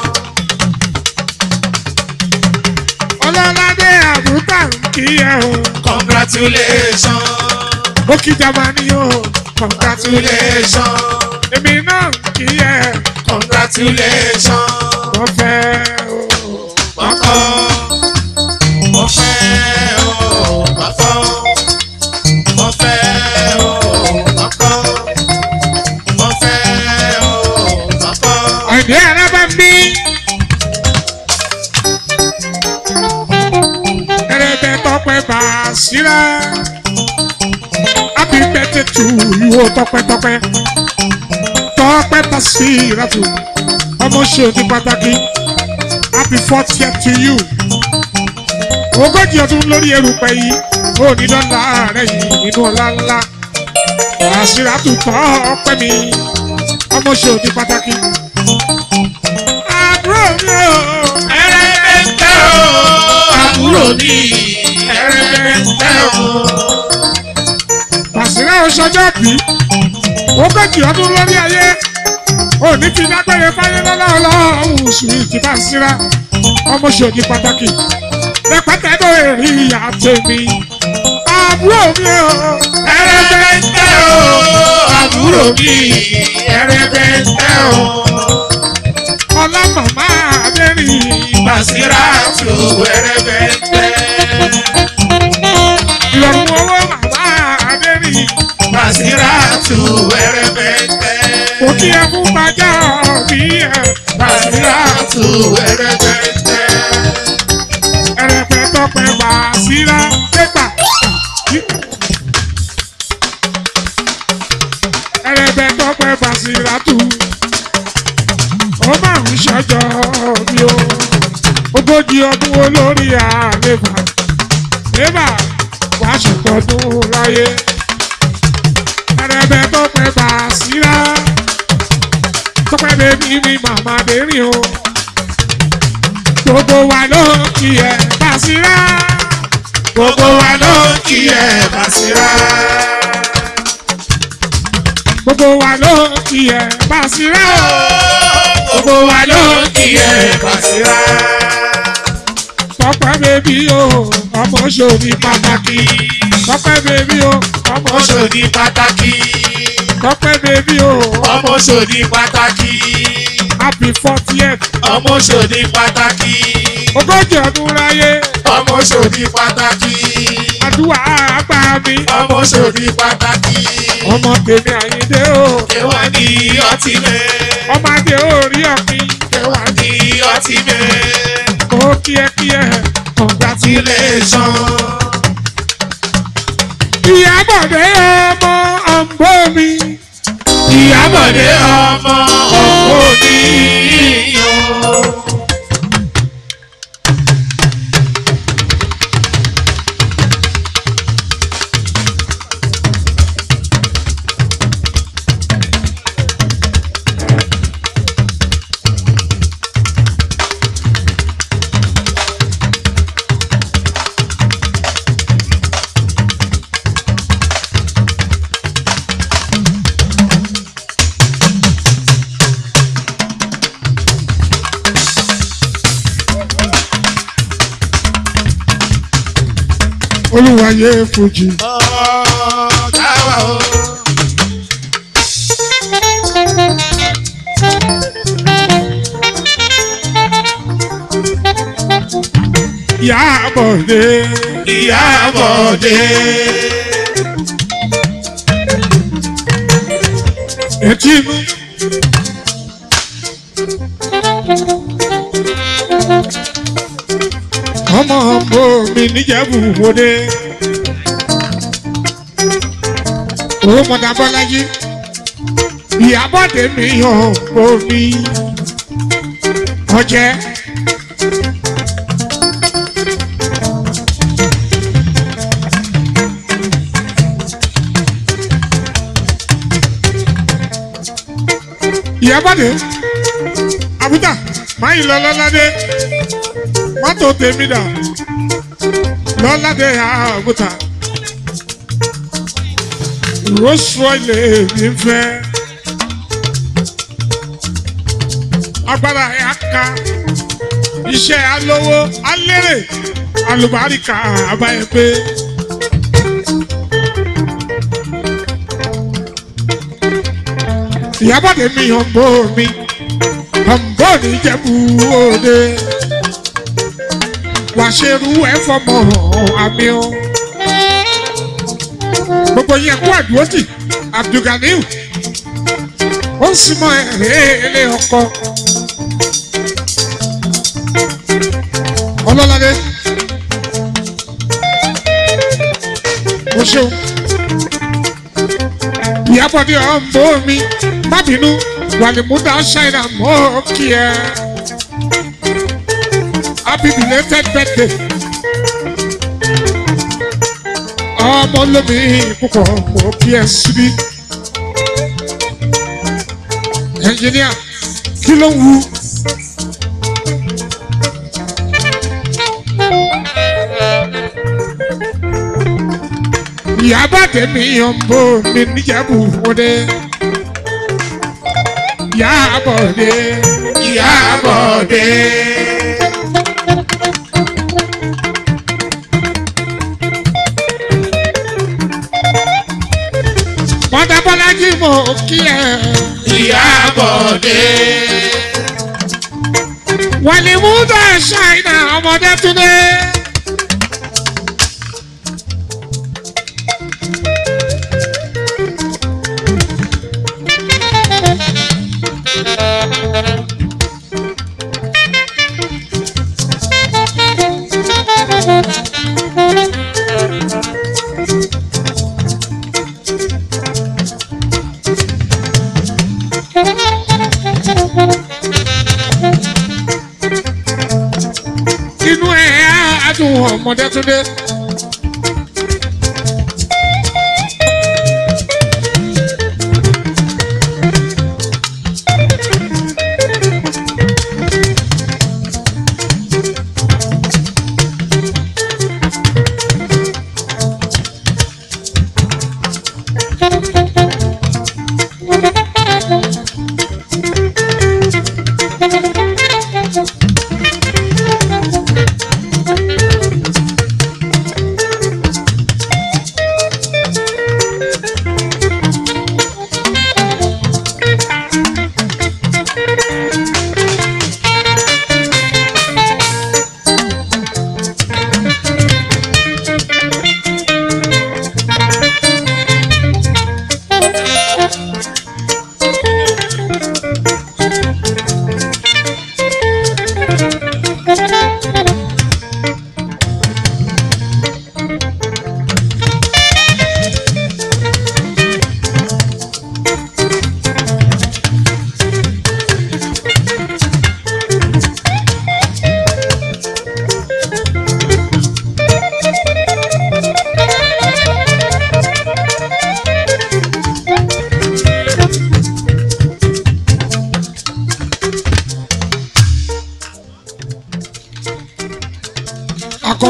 Ọlọ́ládé àbútà ń kí ẹ o. congratulations, Ó kí Jamani o. congratulations, Èmi náà ń kí ẹ. congratulations. Mo fẹ́ o. Mọ̀kọ́, mo fẹ́ o, mọ̀kọ́, mo fẹ́ o, mọ̀kọ́, mo fẹ́ o, mọ̀kọ́. Ọ̀dẹ́ arábá ń bí. Ẹrẹ̀bẹ̀ tọpẹ bá a síra. Happy birthday to you o tọpẹ́tọpẹ́. Tọpẹ́ bá sí ìrẹ́tù. Ọmọ ṣe òní pàtàkì. Happy fortieth to you. Ogójì ọdún lórí erùpẹ̀ yìí. Ó ní dọ́là rẹ̀ yìí nínú ọlá ńlá. Àṣírà tún tọ́ ọpẹ́ mi. Ọmọ ṣe òní pàtàkì. Àbúrò mi o. Ẹrẹ́bẹ̀tẹ̀ o, àbúrò mi, ẹrẹ́bẹ̀tẹ̀ o. Àṣírà oṣọjọ́ bí. Ogójì ọdún lórí ayé. Òní fi dágbére fáyé lọ́lá ọlọ́run sùn ti bá síra. Ọmọ ṣe òní pàtàkì. Rẹpẹtẹ ló rí ìyá tèmi. Àbúrò mi o. Ẹrẹ́bẹ̀tẹ̀ o, àbúrò mi, ẹrẹ́bẹ̀tẹ̀ o. Ọlá màmá Adérìn. Bàṣírátù ẹrẹ́bẹ̀tẹ̀. Ìrọ̀rùn owó màmá Adérìn. Bàṣírátù ẹrẹ́bẹ̀tẹ̀. Kò kí ẹ fún bàjá bí ẹ. Bàṣírátù ẹrẹ́bẹ̀tẹ̀. Ẹrẹ̀pẹ̀ tọpẹ̀ bá síra pépà. Ẹrẹ̀pẹ̀ tọpẹ̀ bá síra tù. Ó máa ń ṣọjọ́ bí o. Ogójì ọdún olórí àlebà. Lébà wá ṣètọ́dún láyé. Ẹrẹ̀pẹ̀ tọpẹ̀ bá síra. Tọpẹ̀ bèbí mi màmá dérìn o gbogbo wa ló kí ẹ Basira. Gbogbo wa ló kí ẹ Bàṣírá. gbogbo wa ló kí ẹ Basira. Gbogbo wa ló kí ẹ Bàṣírá. Tọ́pẹ́ bèbí o ọmọ ṣòní pàtàkì. Tọ́pẹ́ bèbí o ọmọ Ọmọ ṣòní. ṣòdì pàtàkì. Tọ́pẹ́ bèbí o Ọmọ ṣòdì pàtàkì. happy fortieth ọmọ ṣòdì pàtàkì ogójì ọdún láyé ọmọ ṣòdì pàtàkì àdúrà àgbà mi ọmọ ṣòdì pàtàkì ọmọ tèmi àyíndé o ẹwà ní ọtí mẹ ọmọ adé orí ọ̀pìn ẹwà ní ọtí mẹ ó kíẹ́kíẹ́ congratulation ìyábọ̀dé ọmọ ọ̀nbó mi ìyábọ̀dé ọmọ òní o. olúwayé fújì táwa o. ìyábọ̀dé ìyábọ̀dé etí inú. ọmọ ọmọ mi níjẹ̀bù wọlé. owó mọ̀dà bọ́lájí ìyábọ̀dé mi hàn omi ọjẹ́. ìyábọ̀dé àbúdà máyì lọ lọ́ládé mọ́tò tèmi dà lọ́ládé àbúdà rosroyle mi fẹ́ agbára ẹ̀ aka iṣẹ́ alówó alérè alùbáríkà àbáyé pé. ìyábọ̀dé mi hàn bó mi hàn bó ní jẹ́bú òde wàá ṣerú ẹ fọmọ àmì o gbogbo yẹn kó àdúrótì abdulganiu ó sì mọ ẹ̀rẹ́ ọkọ ọlọ́ládé o ṣeun ìyábọ̀dé ọ̀nbó mi má bínú wàlímúdà ṣáínà mọ́ kí ẹ happy belated birthday ọmọ lómi púpọ̀ mọ́ kí ẹ síbí ẹnjìníà kí ló ń wu. ìyábọ̀dé mi ọ̀nbó mi níjẹ̀bù wọlé ìyábọ̀dé ìyábọ̀dé. mọ́tà bọ́lájí mọ̀ kí ẹ. ìyábọ̀dé. wàlímúdà ṣáínà ọmọdé túnde. inú ẹ̀ á dùn ọmọdé túnde.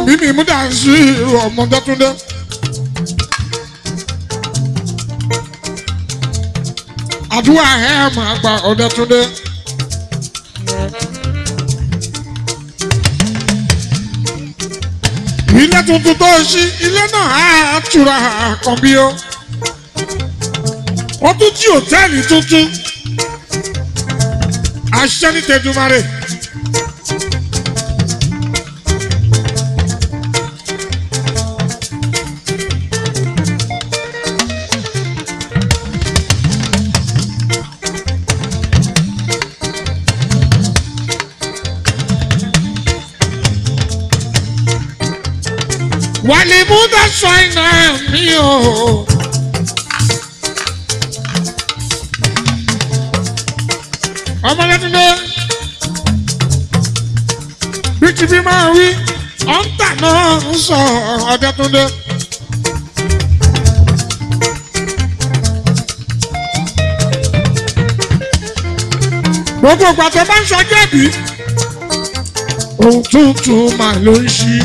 àkànbí mi múdà sí ọmọdétúndé. àdúrà ẹ̀ máa gba ọ̀dẹ́túndé. ilé tuntun tó ṣí ilé náà á tura àkànbí o. ó tún jí òtẹ́ẹ̀lì tuntun. aṣẹ́ ní tẹ̀dùmarè. wàlẹ̀ mú dáṣọ iná mi o. ọmọlẹ́dúndé bí ti bí máa wí ọ̀ǹtà náà ń sọ ọ̀dẹ́túndé. gbogbo ìgbà tó bá ń sọ jẹ́bi ohun tuntun máa ló ń ṣí.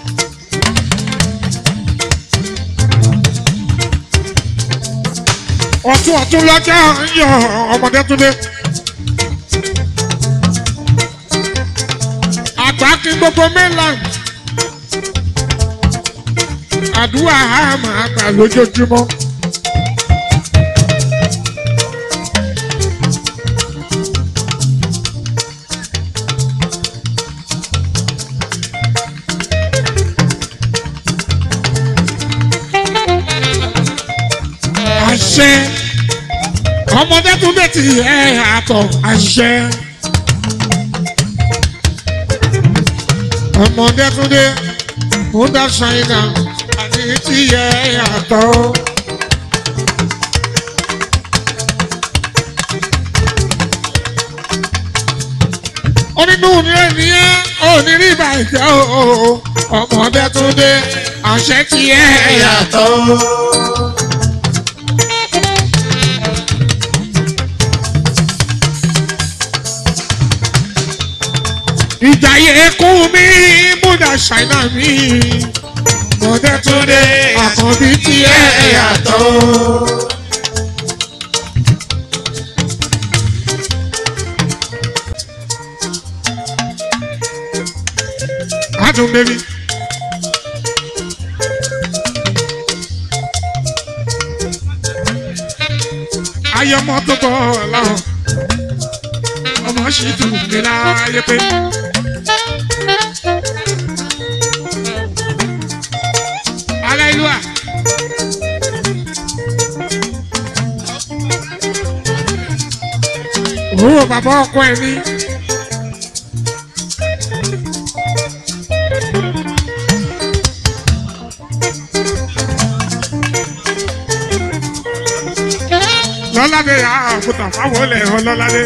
ọtún ọtún lọ́jọ́ ń yọ ọmọdé túndé. àgbà kí gbogbo mainland. àdúrà á máa gbà lójoojúmọ́. àṣẹ ọmọdé tún bẹ ti ẹ àtọ àṣẹ ọmọdé tún dé ó dá ṣáínà àti ti ẹ àtọ. onínú ni ènìyàn ò ní rí ìbàjẹ́ o ọmọdé tún dé àṣẹ ti ẹ àtọ. ìjàyè kú mi múdà ṣáínà mi mọ̀dé tó dé àkànbí tí ẹ yàtọ̀. Adùn bẹ́bí. Ayọ̀mọ́ tó bọ̀ láwọn ọmọ ṣì dùn mí láyé pé. Aleluya. Owó bàbá ọkọ ẹ̀ ní. Lọ́ládé yà á àkútà fáwọn olè hàn lọ́ládé.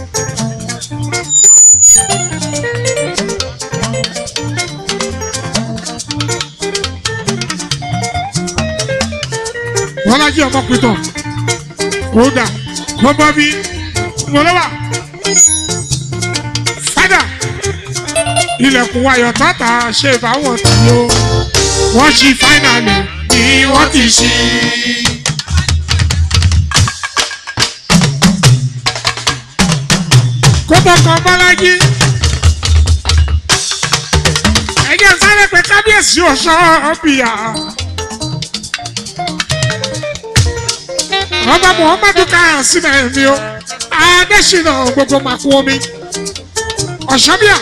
wọ́n lájú ọmọ pìtàn kódà kó bọ́ bí mọ̀lẹ́wà fádà ilẹ̀kùn ayọ̀ tọ́ta ṣe báwọn tí ó wọ́n ṣí fáínàlì ni wọ́n ti ṣí. kóbọ̀ kan bọ́lájí ẹ̀jẹ̀ sáré pé kábíyèsí ọ̀ṣọ́ ọ̀bìyà. ọba muhammadu káyà sílẹ̀ mi o adésínà gbogbo màkú omi ọ̀ṣọ́bíà.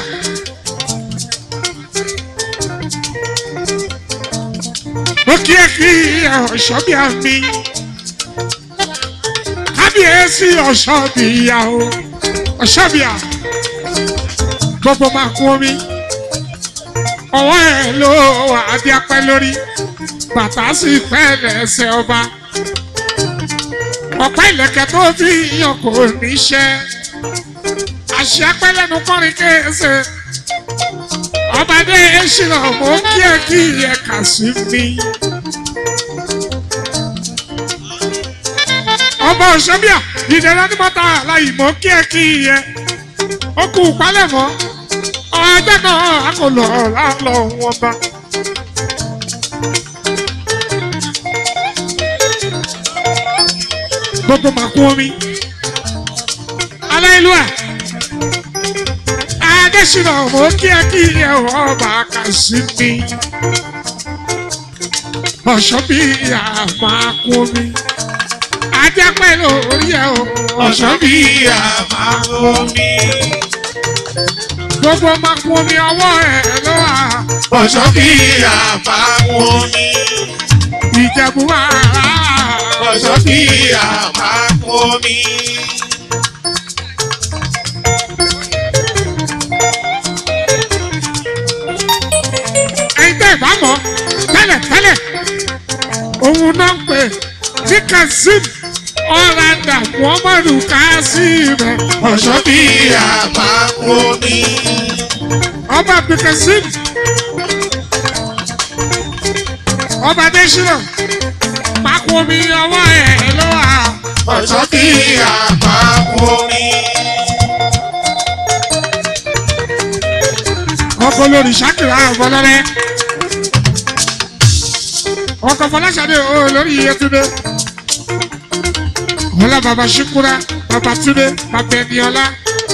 ó kí ẹ kí ọ̀ṣọ́bíà mi kábíyèsí ọ̀ṣọ́bíà o ọ̀ṣọ́bíà gbogbo màkú omi ọwọ́ ẹ̀ ló wà á di apẹ́ lórí bàtà sì pẹ́ lẹ́sẹ̀ ọba ọ̀pá ìlẹ̀kẹ̀ tó fi yàn kò níṣẹ́ àṣẹ apẹ́lẹ́nu kọrin kéèsè ọbadé ṣìnà mọ́ kí ẹ kí ẹ kà sí mi. ọba òṣèbíà ìdẹ̀rẹ́ onímọ̀ta láyìí mọ́ kí ẹ kí ẹ ó kú palẹ̀mọ́ ọjọ́ náà a kò lọ lálọ́ wọn bá gbogbo màkú omi aláìlúwà adésínà mò ń kí ẹ kí ẹ ọba kàṣí mi ọ̀ṣọ́ bí àmàkú omi ajẹ́pẹ́ lórí ẹ o ọ̀ṣọ́ bí àmàkù mi. gbogbo màkú omi ọwọ́ ẹ ló wà ọ̀ṣọ́ bí àmàkù mi. ìjẹ̀bú ara ọ̀ṣọ́ bí àmàkù mi. ẹ̀yin tẹ́ ìbá mọ̀ tẹ́lẹ̀ tẹ́lẹ̀ òun náà ń pè ní kazeem ọ̀làdà muhammadu kazeem ọ̀ṣọ́ bí àmàkù mi. ọba abdulkazeem ọba adésínà màkú omi ọwọ́ ẹ̀ ló wà ọ̀ṣọ́ bí àmàkù mi. ọkọ lórí sákìlá ọ̀bọ̀lọ́rẹ́ ọkọ̀ fọláṣadé o lórí iyetunde ọlá bàbá ṣíkúra bàbá túnde bàbá ẹniọlá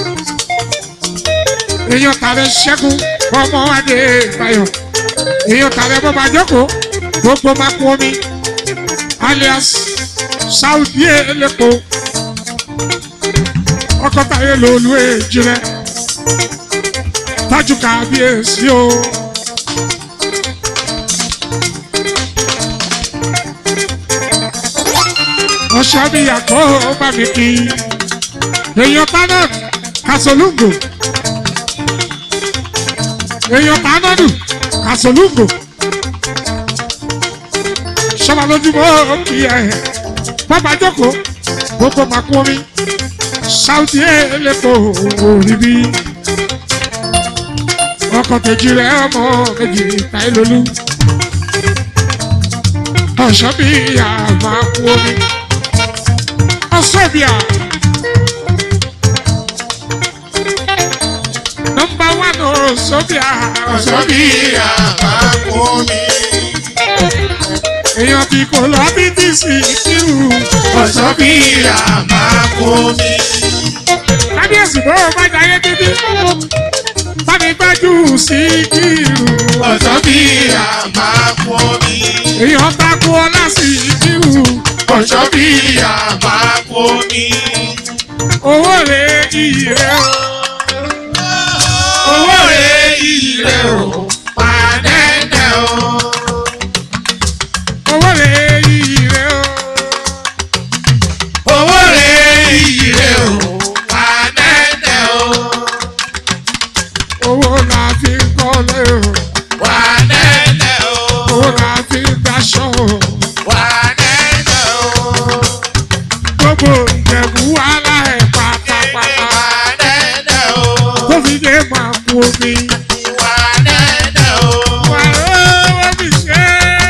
èèyàn tààrẹ ṣẹ́gun ọmọ adé ìbáyọ̀ èèyàn tààrẹ bọ́bá jókòó gbogbo máa kú omi alias saudi elépo ọkọ̀ táyé lòlú èjì rẹ̀ tájú kábíyèsí o. ọ̀ṣọ́ mi yàtọ̀ bá mi kí èèyàn tánàdù kàṣọlùngò èèyàn tánàdù kàṣọlùngò sọba lójúmọ́ kí ẹ bàbá jókòó gbogbo màkú omi sáùtì ẹlẹ́pọ̀ òrìbí ọkọ̀ kejì rẹ̀ ọmọ méjì táìlólú ọ̀ṣọ́ bí àmà kú omi ọ̀ṣọ́bíà nọmba wán ọ̀ṣọ́bíà ọ̀ṣọ́ bí àmàkù mi. èèyàn tí kò lọ bí tí sì kírù ọ̀ṣọ́ bí àmàkù mi. kábíyèsí bó o bá jayé títí bámi gbájú sí kírù ọ̀ṣọ́ bí àmàkù mi. èèyàn takú ọlá sí kírù ọ̀ṣọ́ bí àmàkù mi. owó rẹ̀ iyì rẹ̀ o. owó rẹ̀ ire o pàdẹ́dẹ́ o. owó rẹ̀ iyì rẹ̀ o. owó rẹ̀ ire o pàdẹ́dẹ́ o. owó la fi ń kọ́lé o. pàdẹ́dẹ́ o. owó la fi ń daṣọ o. pàdẹ́dẹ́ o. gbogbo ìjẹ̀bú wàhálà ẹ̀ pátápátá. pàdẹ́dẹ́ o. tó fi dé máa kú omi. pàdẹ́dẹ́ o. wà lówó fi ṣe.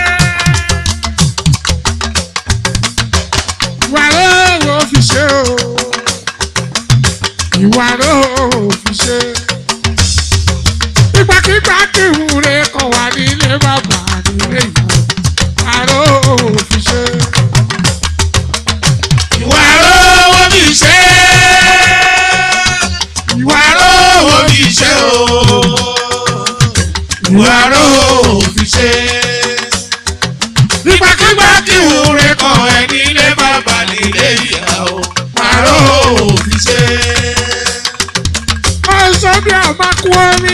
wà lówó fi ṣe o. ìwà lówó fi ṣe. ìgbàkigbà kí ìwúre kọ̀ wá nílé bàbá nílé ìyá. wà lówó fi ṣe. ìwà rówó bí ṣe. ìwà rówó bí ṣe o. ìwà rówó bí ṣe. nígbàkigbà tí ìwúre kan ẹ nílé bàbá nílé ìyá o. ìwà rówó bí ṣe. ọ̀sán bí a máa kú omi.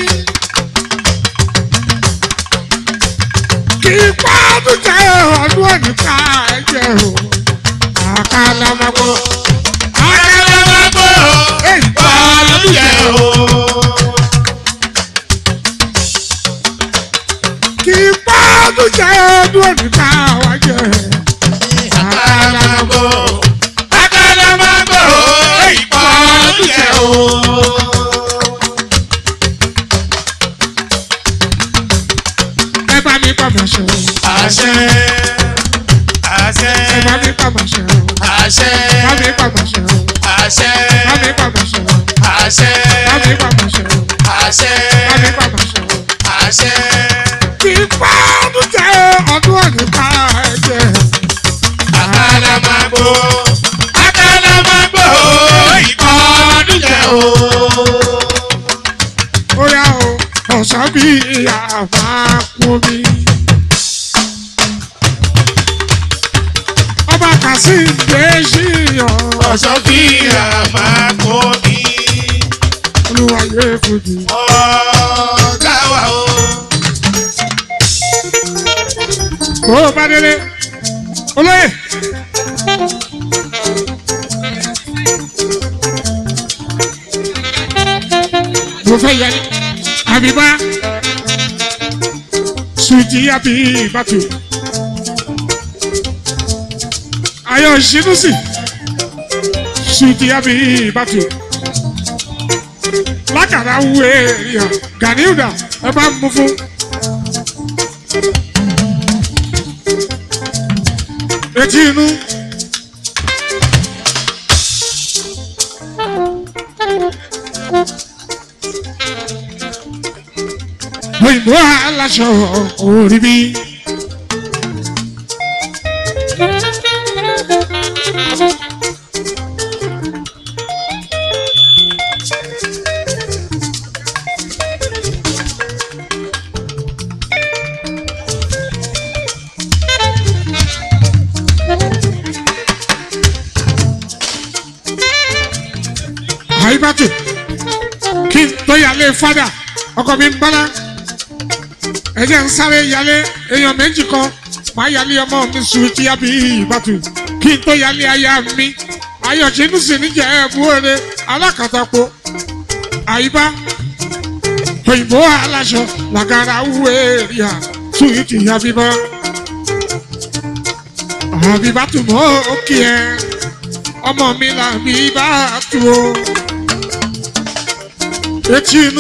kì í pa ọdún jẹ́ ọdún òní ká ẹ̀jẹ̀ o. àkàlà máa gbọ́. akẹ́lẹ́ máa gbọ́ ìbọn jẹ́ o. kì í pa ọdún jẹ́ ọdún òní ká wájẹ́. àkàlà máa gbọ́. akẹ́lẹ́ máa gbọ́ ìbọn jẹ́ o. ẹ bá mi pàmò ṣe o. àṣẹ àṣẹ ẹ bá mi pàmò ṣe o. àṣẹ bá mi pàmò ṣe o. àṣẹ bá mi pàmò ṣe o. àṣẹ bá mi pàmò ṣe o. àṣẹ bá mi pàmò ṣe o. àṣẹ kì í pa bí àmàkùnmi. ọba kàṣíǹde ṣìyàn ọ̀ṣọ́ kí àmàkò ní olúwayé fújì. ọ̀gá wa o. kó o bá délé olóyè. mo fẹ́ yẹ ni àbíbá sùjì àbí ìbátú ayọ̀ ìṣinúsì sùjì àbí ìbátú lákàrà wúwo èrìà gàníùdà ẹ bá mú fún. etí inú. òyìnbó aláṣọ orí bí. àyíbátò kí n tó yàlé fada ọkọ mi ń bára ẹjẹ ń sáré yàlé èèyàn méjì kan máa yàlé ọmọ mi sùn tí a bí ìbátò kí n tó yàlé aya mi ayọ̀ṣẹ́nu sì níjà ẹ̀bú òde alákàtàpọ̀ àyíbá òyìnbó aláṣọ làgàrà wúwo èrìà sùn tí a bí bọ́ àbíbátò mọ́ òkè ẹ̀ ọmọ mi là bí bá tu o etí inú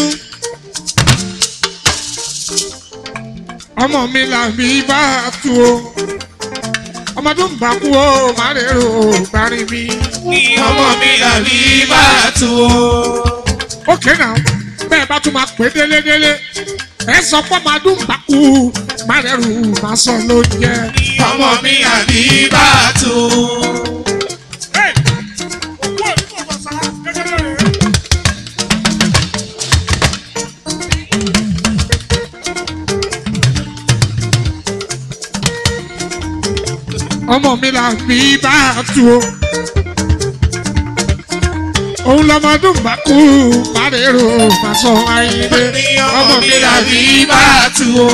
ọmọ mi là bí bá tu o ọmọdún bá kú o má lè rò parí mi. ní ọmọ mi àbí bá tu o. ókè náà bẹ́ẹ̀ bá tún máa pè délédélé ẹ sọ pé ọmọdún bá kú má lè rò má sọ ló jẹ. ọmọ mi àbí bá tu o. ọmọ mi là bí bá tu o. òun lọmọdún bá kú márèrò má sọ ayé ní ọmọ mi àbí bá tu o.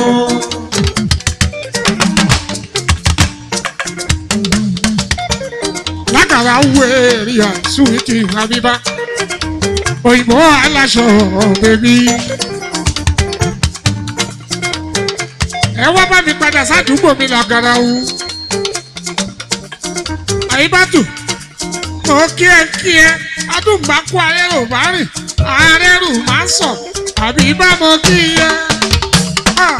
lákàrà wẹ̀rì àsúwìtì àbíbá òyìnbó aláṣọ bèbí. ẹ wá bá mi padà sádùúgbò mi làgàrà wù. àyíbátù mo kí ẹ kí ẹ adùnbákú arẹ́rù bá rìn arẹ́rù má sọ àbí bá mo kí ẹ. Ah.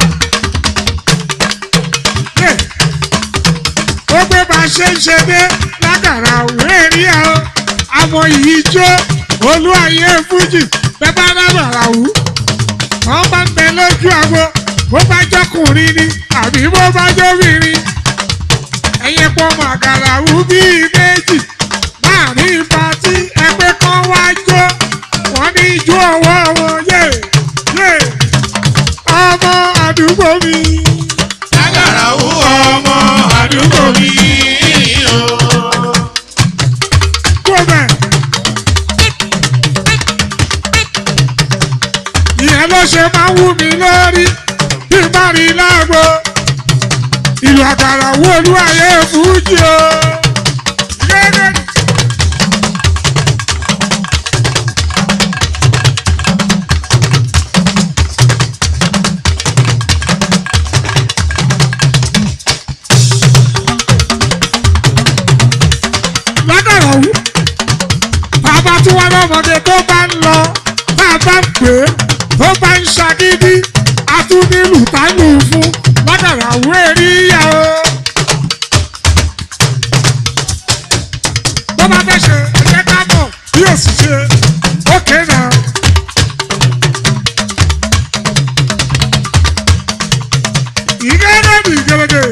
Yeah ó gbé bá a ṣe ń ṣe dé lágàrà òwe rí ẹ o àmọ yìí jó olú ayé fújì bẹ́ẹ̀ bá lágàrà wù wọ́n bá ń bẹ lójú àgbo bó bá jọkùnrin ni àbí bó bá jóbìnrin ẹ̀yẹ pọ̀ màgàrà wù bíi méjì láàrin patí ẹgbẹ́ kan wá jó wọ́n ní ijó ọwọ́ wọn yé yé ọmọ àdúgbò mi. lágàrà wú ọmọ àdúgbò mi o. Gómẹ̀. Ìyẹn ló ṣe máa wú mi lórí bí n bá rí lágbo. Ìlú àkàrà wo olúwayé fújì o. Gẹ́gẹ́. Lágàrà wú bàbá tí wọn lọmọdé tó bá ń lọ bàbá ń pè é tó bá ń ṣagídí atúnílù tánù fún lágàrà wérí yá o. tó bá fẹ́ ṣe ẹ̀jẹ̀ ká mọ̀ bí ó sì ṣe ókè náà. ìgẹ́gẹ́ bí gẹ́gẹ́.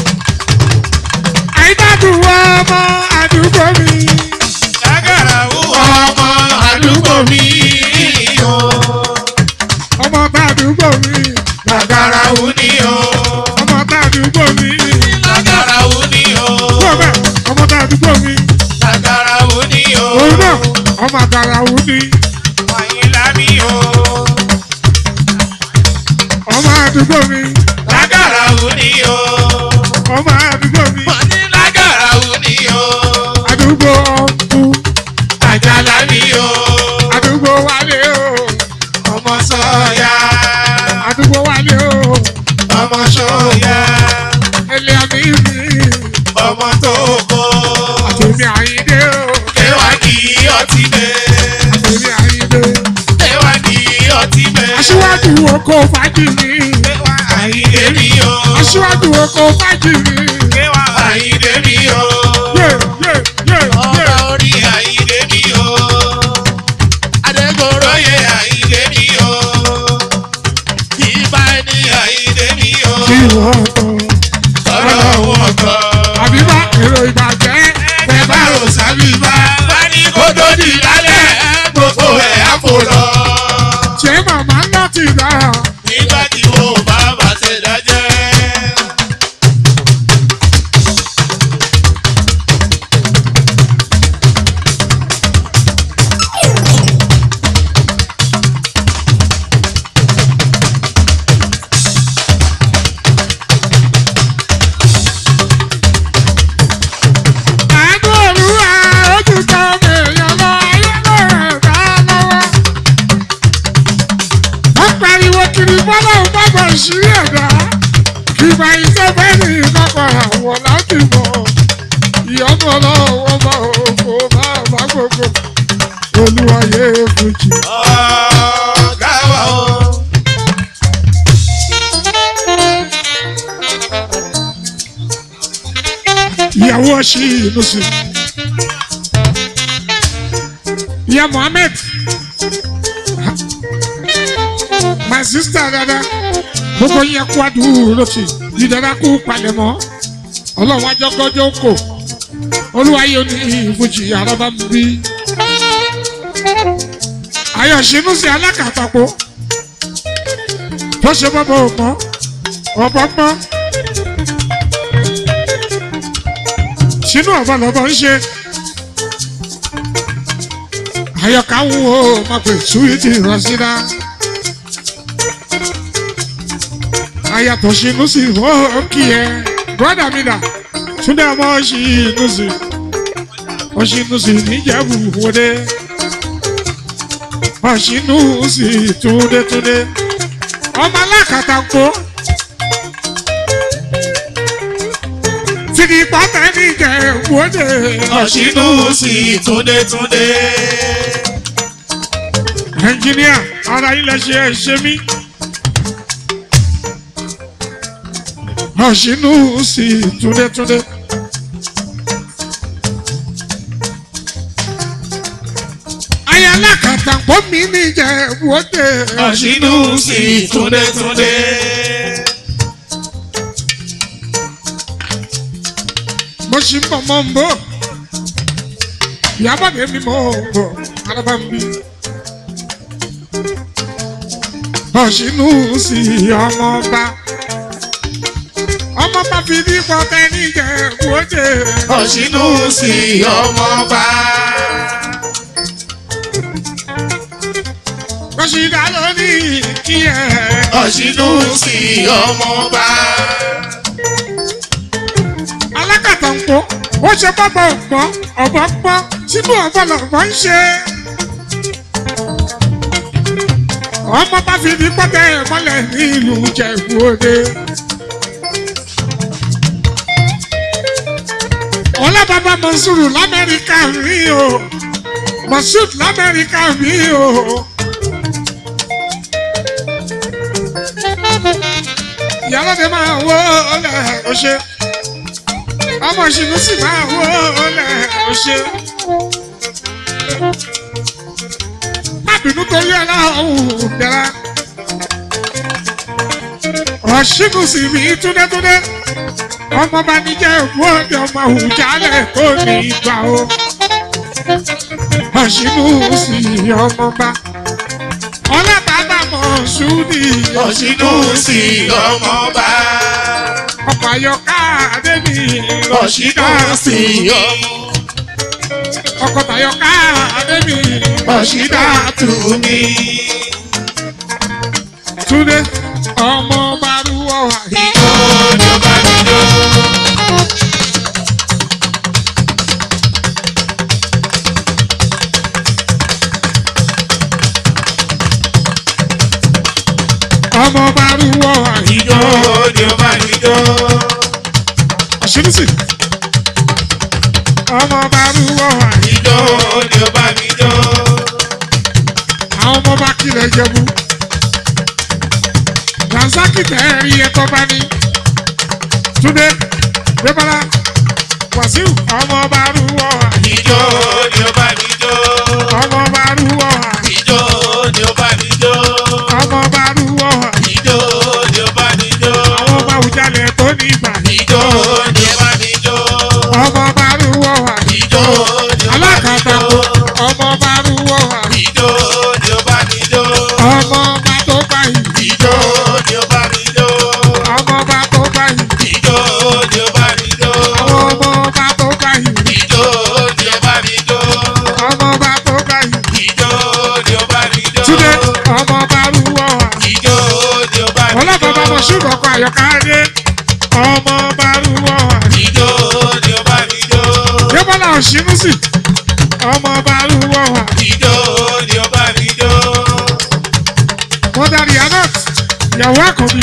àìbádùn ọmọ àdúgbò mi. lágàrà wú ọmọ àgàrà wù ní Àyìnlá mi o. ọmọ àdúgbò mi Lágàrà wù ní o. ọmọ àdúgbò mi Mo ní lágàrà wù ní o. àdúgbò ọ̀nkú Àjàlá mi o. àdúgbò wálé o Ọmọ sọ́yà. àdúgbò wálé o Ọmọ sọ́yà. ẹlẹ́ àmì mi Ọmọ tó kó. àtẹ̀mí àyíndé o Kéwà kì í ọtí bẹ́. àtẹ̀mí àyíndé Kéwà kì í ọtí bẹ́. aṣíwájú oko fàájì mi Kéwà àyíndé mi o. aṣíwájú oko fàájì mi Kéwà àyíndé mi o. yé yé yé Ọba yé orí àyíndé mi o. Adégoróyè àyíndé mi o. Ìbá ní àyíndé mi o. kí wọ́n tọ́ Ọ̀rọ̀ wọn kọ́. àbíbá èrò ìbàjẹ́ Ẹ bá rò sábì bá. Bá ní kó tó di lálẹ́, gbogbo ẹ̀ á fò lọ. ṣé màmá ńlá ti dára Nígbà tí wo bá bàtẹ̀ dájẹ́. àánú òrùwà ojú kan èèyàn lọ ayélujára ẹ̀dá lọ́wọ́. wọ́n pariwo kiri bọ́lá ò bá bọ̀ ìṣírí ẹ̀dá kì bá iṣẹ́ bẹ́ẹ̀ ní ìkọ̀kọ̀ àwọn láti mọ̀ ìyọ́nú ọlọ́wọ́ bá òkú bá bá gbogbo olúwayé fújì. Ọ̀gá wa o. ìyàwó ọṣì inú sí ìyá mohammed my sister dada gbogbo yẹn kú àdúró lọ́sì ìdára kú palẹ̀mọ́ ọlọ́run ajọ́gọ́jọ́ kò olúwayé ní ìfújì àrọ́bá ń bí ayọ̀ṣinú sí alákàtàpọ̀ tó ṣe bọ́bọ̀ ọ̀pọ̀ ọ̀pọ̀ sínú ọ̀bọ lọ́bọ̀ ń ṣe. àyọkà ń wo máa pè súwìtì rọ́ṣídá. àyàtọ̀ sínú sí ó kí ẹ bọ́dà mi dà túndé ọmọ ṣìnú sí ọṣìnú sí níjẹ̀bù wọlé ọṣìnú sí túndétúndé ọmọ alákàtà ń kó. Tìdí pátá ní ìjẹ̀wọ́dé. Ọ̀ṣínú sí túndétúndé. Ẹnjìníà, ara ilẹ̀ ṣe é ṣe mí. Ọ̀ṣínú sí túndétúndé. Ayé alákàtà pọ̀ mí ní ìjẹ̀wọ́dé. Ọ̀ṣínú sí túndétúndé. Mo ṣì ń bọ̀ mọ́ ń bọ̀. Ìyábọ̀ mi mọ̀ ń bọ̀, araba ń bí. Ọ̀ṣínú sí ọmọọba. Ọmọọba fi ní pọtẹ́ ní ìjẹ̀wọ́dé. Ọ̀ṣínú sí ọmọba. Rọ́ṣídà ló ní kí ẹ. Ọ̀ṣínú sí ọmọba. Alákàtà ń pọ̀, ó ṣe bọ́bọ̀ ọ̀pọ̀, ọ̀bọ̀ pọ̀, sínú ọ̀bọ̀ lọ̀bọ̀ ń ṣe. Ọmọ bá fi ní pọ́tẹ́ mọ́lẹ̀ ní ìlú Jẹ̀bú-Òde. Ọlábàbá Mọ̀sùrù l'Amẹ́ríkà rí o. Mọ̀sùd l'Amẹ́ríkà rí o. Ìyálóde máa wó ọlẹ̀ ọ̀ṣẹ́. Ọmọ ìṣìnú sì máa wó ọlẹ̀ ọ̀ṣẹ́. Má bínú torí ọlọ́run dára. Ọ̀ṣìnú sì mí túndétúndé. Ọmọ bá ní jẹ́ ògbóǹde ọmọ àwùjálẹ̀ kò ní gbà o. Ọ̀ṣìnú sì ọmọba. Ọlọ́bàbà mọ̀ ṣúdì. Ọ̀ṣínú sí ọmọba. Ọkọ̀ àyọká Adébí. Ọ̀ṣínú sí ọmọ. ọkọ̀ tayọ̀ ká adébí ọ̀ṣídà tù mí. túndé ọmọ barúwọ̀ àyè. Ìjó ni ó bá mi jó. ọmọ barúwọ̀ àyè. Ìjó ni ó bá mi jó. àṣírísì ọmọ barúwọ̀ àyè. Ìjó ni ó bá mi jó. àwọn ọmọ bá kílẹ̀ jẹ̀bú. Razaki tẹ̀rí ẹ̀tọ́ bá ní. Túndé Débọ́lá Wàsíù ọmọ bá rúwọ́ àyè. Ìjó ni ó bá mi jó. ọmọ bá rúwọ́ àyè. Ìjó ni ó bá mi jó. ọmọ bá rúwọ́ àyè. Ìjó ni ó bá mi jó. àwọn ọba òjàlẹ̀ tó ní ìgbà ní. Ìjó ni ó bá mi jó. ọmọ bá rúwọ́ àyè. Ìjó ni ó bá mi alákàtà jó. ọmọ bá rúwọ́ àyè. Ìjó ni ó bá mi jó. ọmọ bá tó gbà yìí. Ìjó ni ó bá mi jó. ọmọ bá tó gbà yìí. Ìjó ni ó bá mi jó. àwọn ọmọ bá tó gbà yìí. Ìjó ni ó bá mi jó. ọmọ bá tó gbà yìí. Ìjó ni ó bá mi jó. Túndé ọmọ bá rúwọ́ àyè. Ìjó ni ó bá mi jó. ọlọ́pàá bá mọ̀ ṣùgbọ́n ọkọ̀ àyọ̀ká dé ọmọ bá rúwọ́ àyè. Ìjó ni ó bá mi jó. Débọ́lá Òṣìnúsì ọmọ bá rúwọ́ àyè. Ìjó ni ó bá mi jó. mọ́dàrí anot ìyàwó àkọ́bí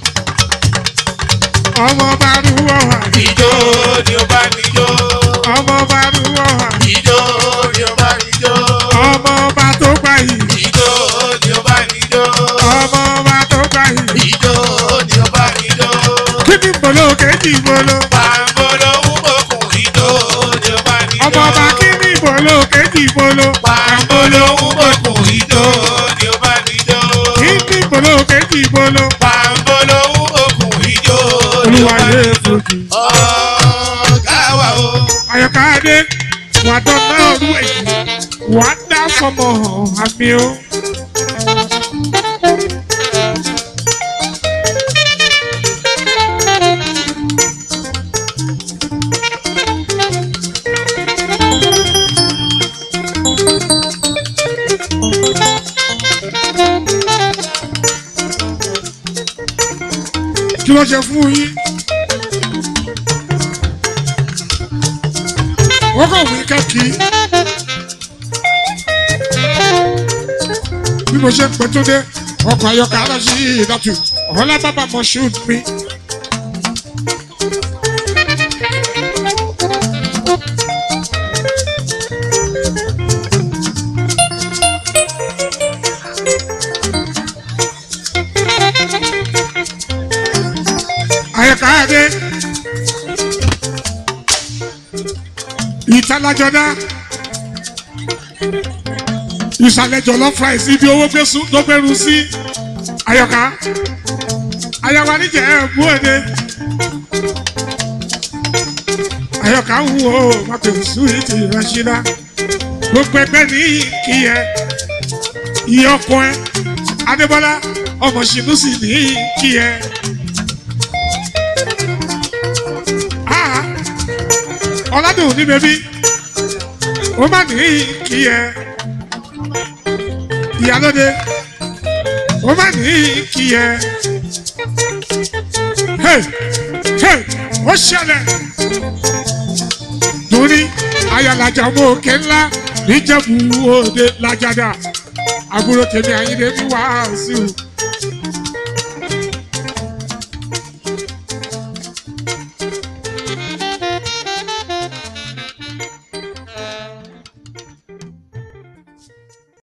ọmọ bá rúwọ́ àyè. Ìjó ni ó bá mi jó. ọmọ bá rúwọ́ àyè. Ìjó ni ó bá mi jó. ọmọ bá tó gbà yìí. Ìjó ni ó bá mi jó. ọmọ bá tó gbà yìí. Ìjó ni ó bá mi jó. kí ni mbolo kejì mbolo. Pàmbolo wúbọ̀kùn ìjó ni ó bá mi jó. ọmọ bá kí ni mbolo kejì mbolo. Pàmbolo wúbọ̀kùn ìjó ni ó bá mi jó. kí ni mbolo kejì mbolo. Pàmbolo wúbọ̀kùn ìjó ni ó olúwa bá yé mi jó. fojú. Ọ̀gá wa o. àyọ̀ká dé wà dọ́nà ọdún èyí wà dá fọmọ hàn àmì o. kí ló ṣe fún yín. wọ́n kàn wí kẹ́kì. bí mo ṣe ń pẹ́ tó dé ọkọ̀ ayọ́kọ̀ aláṣí ìdàtú ọ̀họ́lá bàbá mọ̀ ṣùt mi. ayọ̀kọ̀ adé ìtàlájọ́dá ìsàlẹ̀ jọ̀lọ́ fries ibi owó gbésùn tó gbẹrù sí ayọ̀ká ayọ̀ká níjẹ̀ ẹ̀bú òde ayọ̀ká ń wo mọ̀tò súwìtì rashida gbogbo ẹgbẹ́ ní kí ẹ iye ọkọ ẹ adébọ́lá ọmọ ṣìnúsì ní kí ẹ. Ah, ọ̀làdùn ní bẹ́bí ó má ní kí ẹ ìyálóde ó má ní kí ẹ hey hey ó ṣẹlẹ̀ torí ayálajà ọmọ òkè ńlá níjẹ̀bú òde lájàdá àbúrò tèmi àyíndé ní wàásù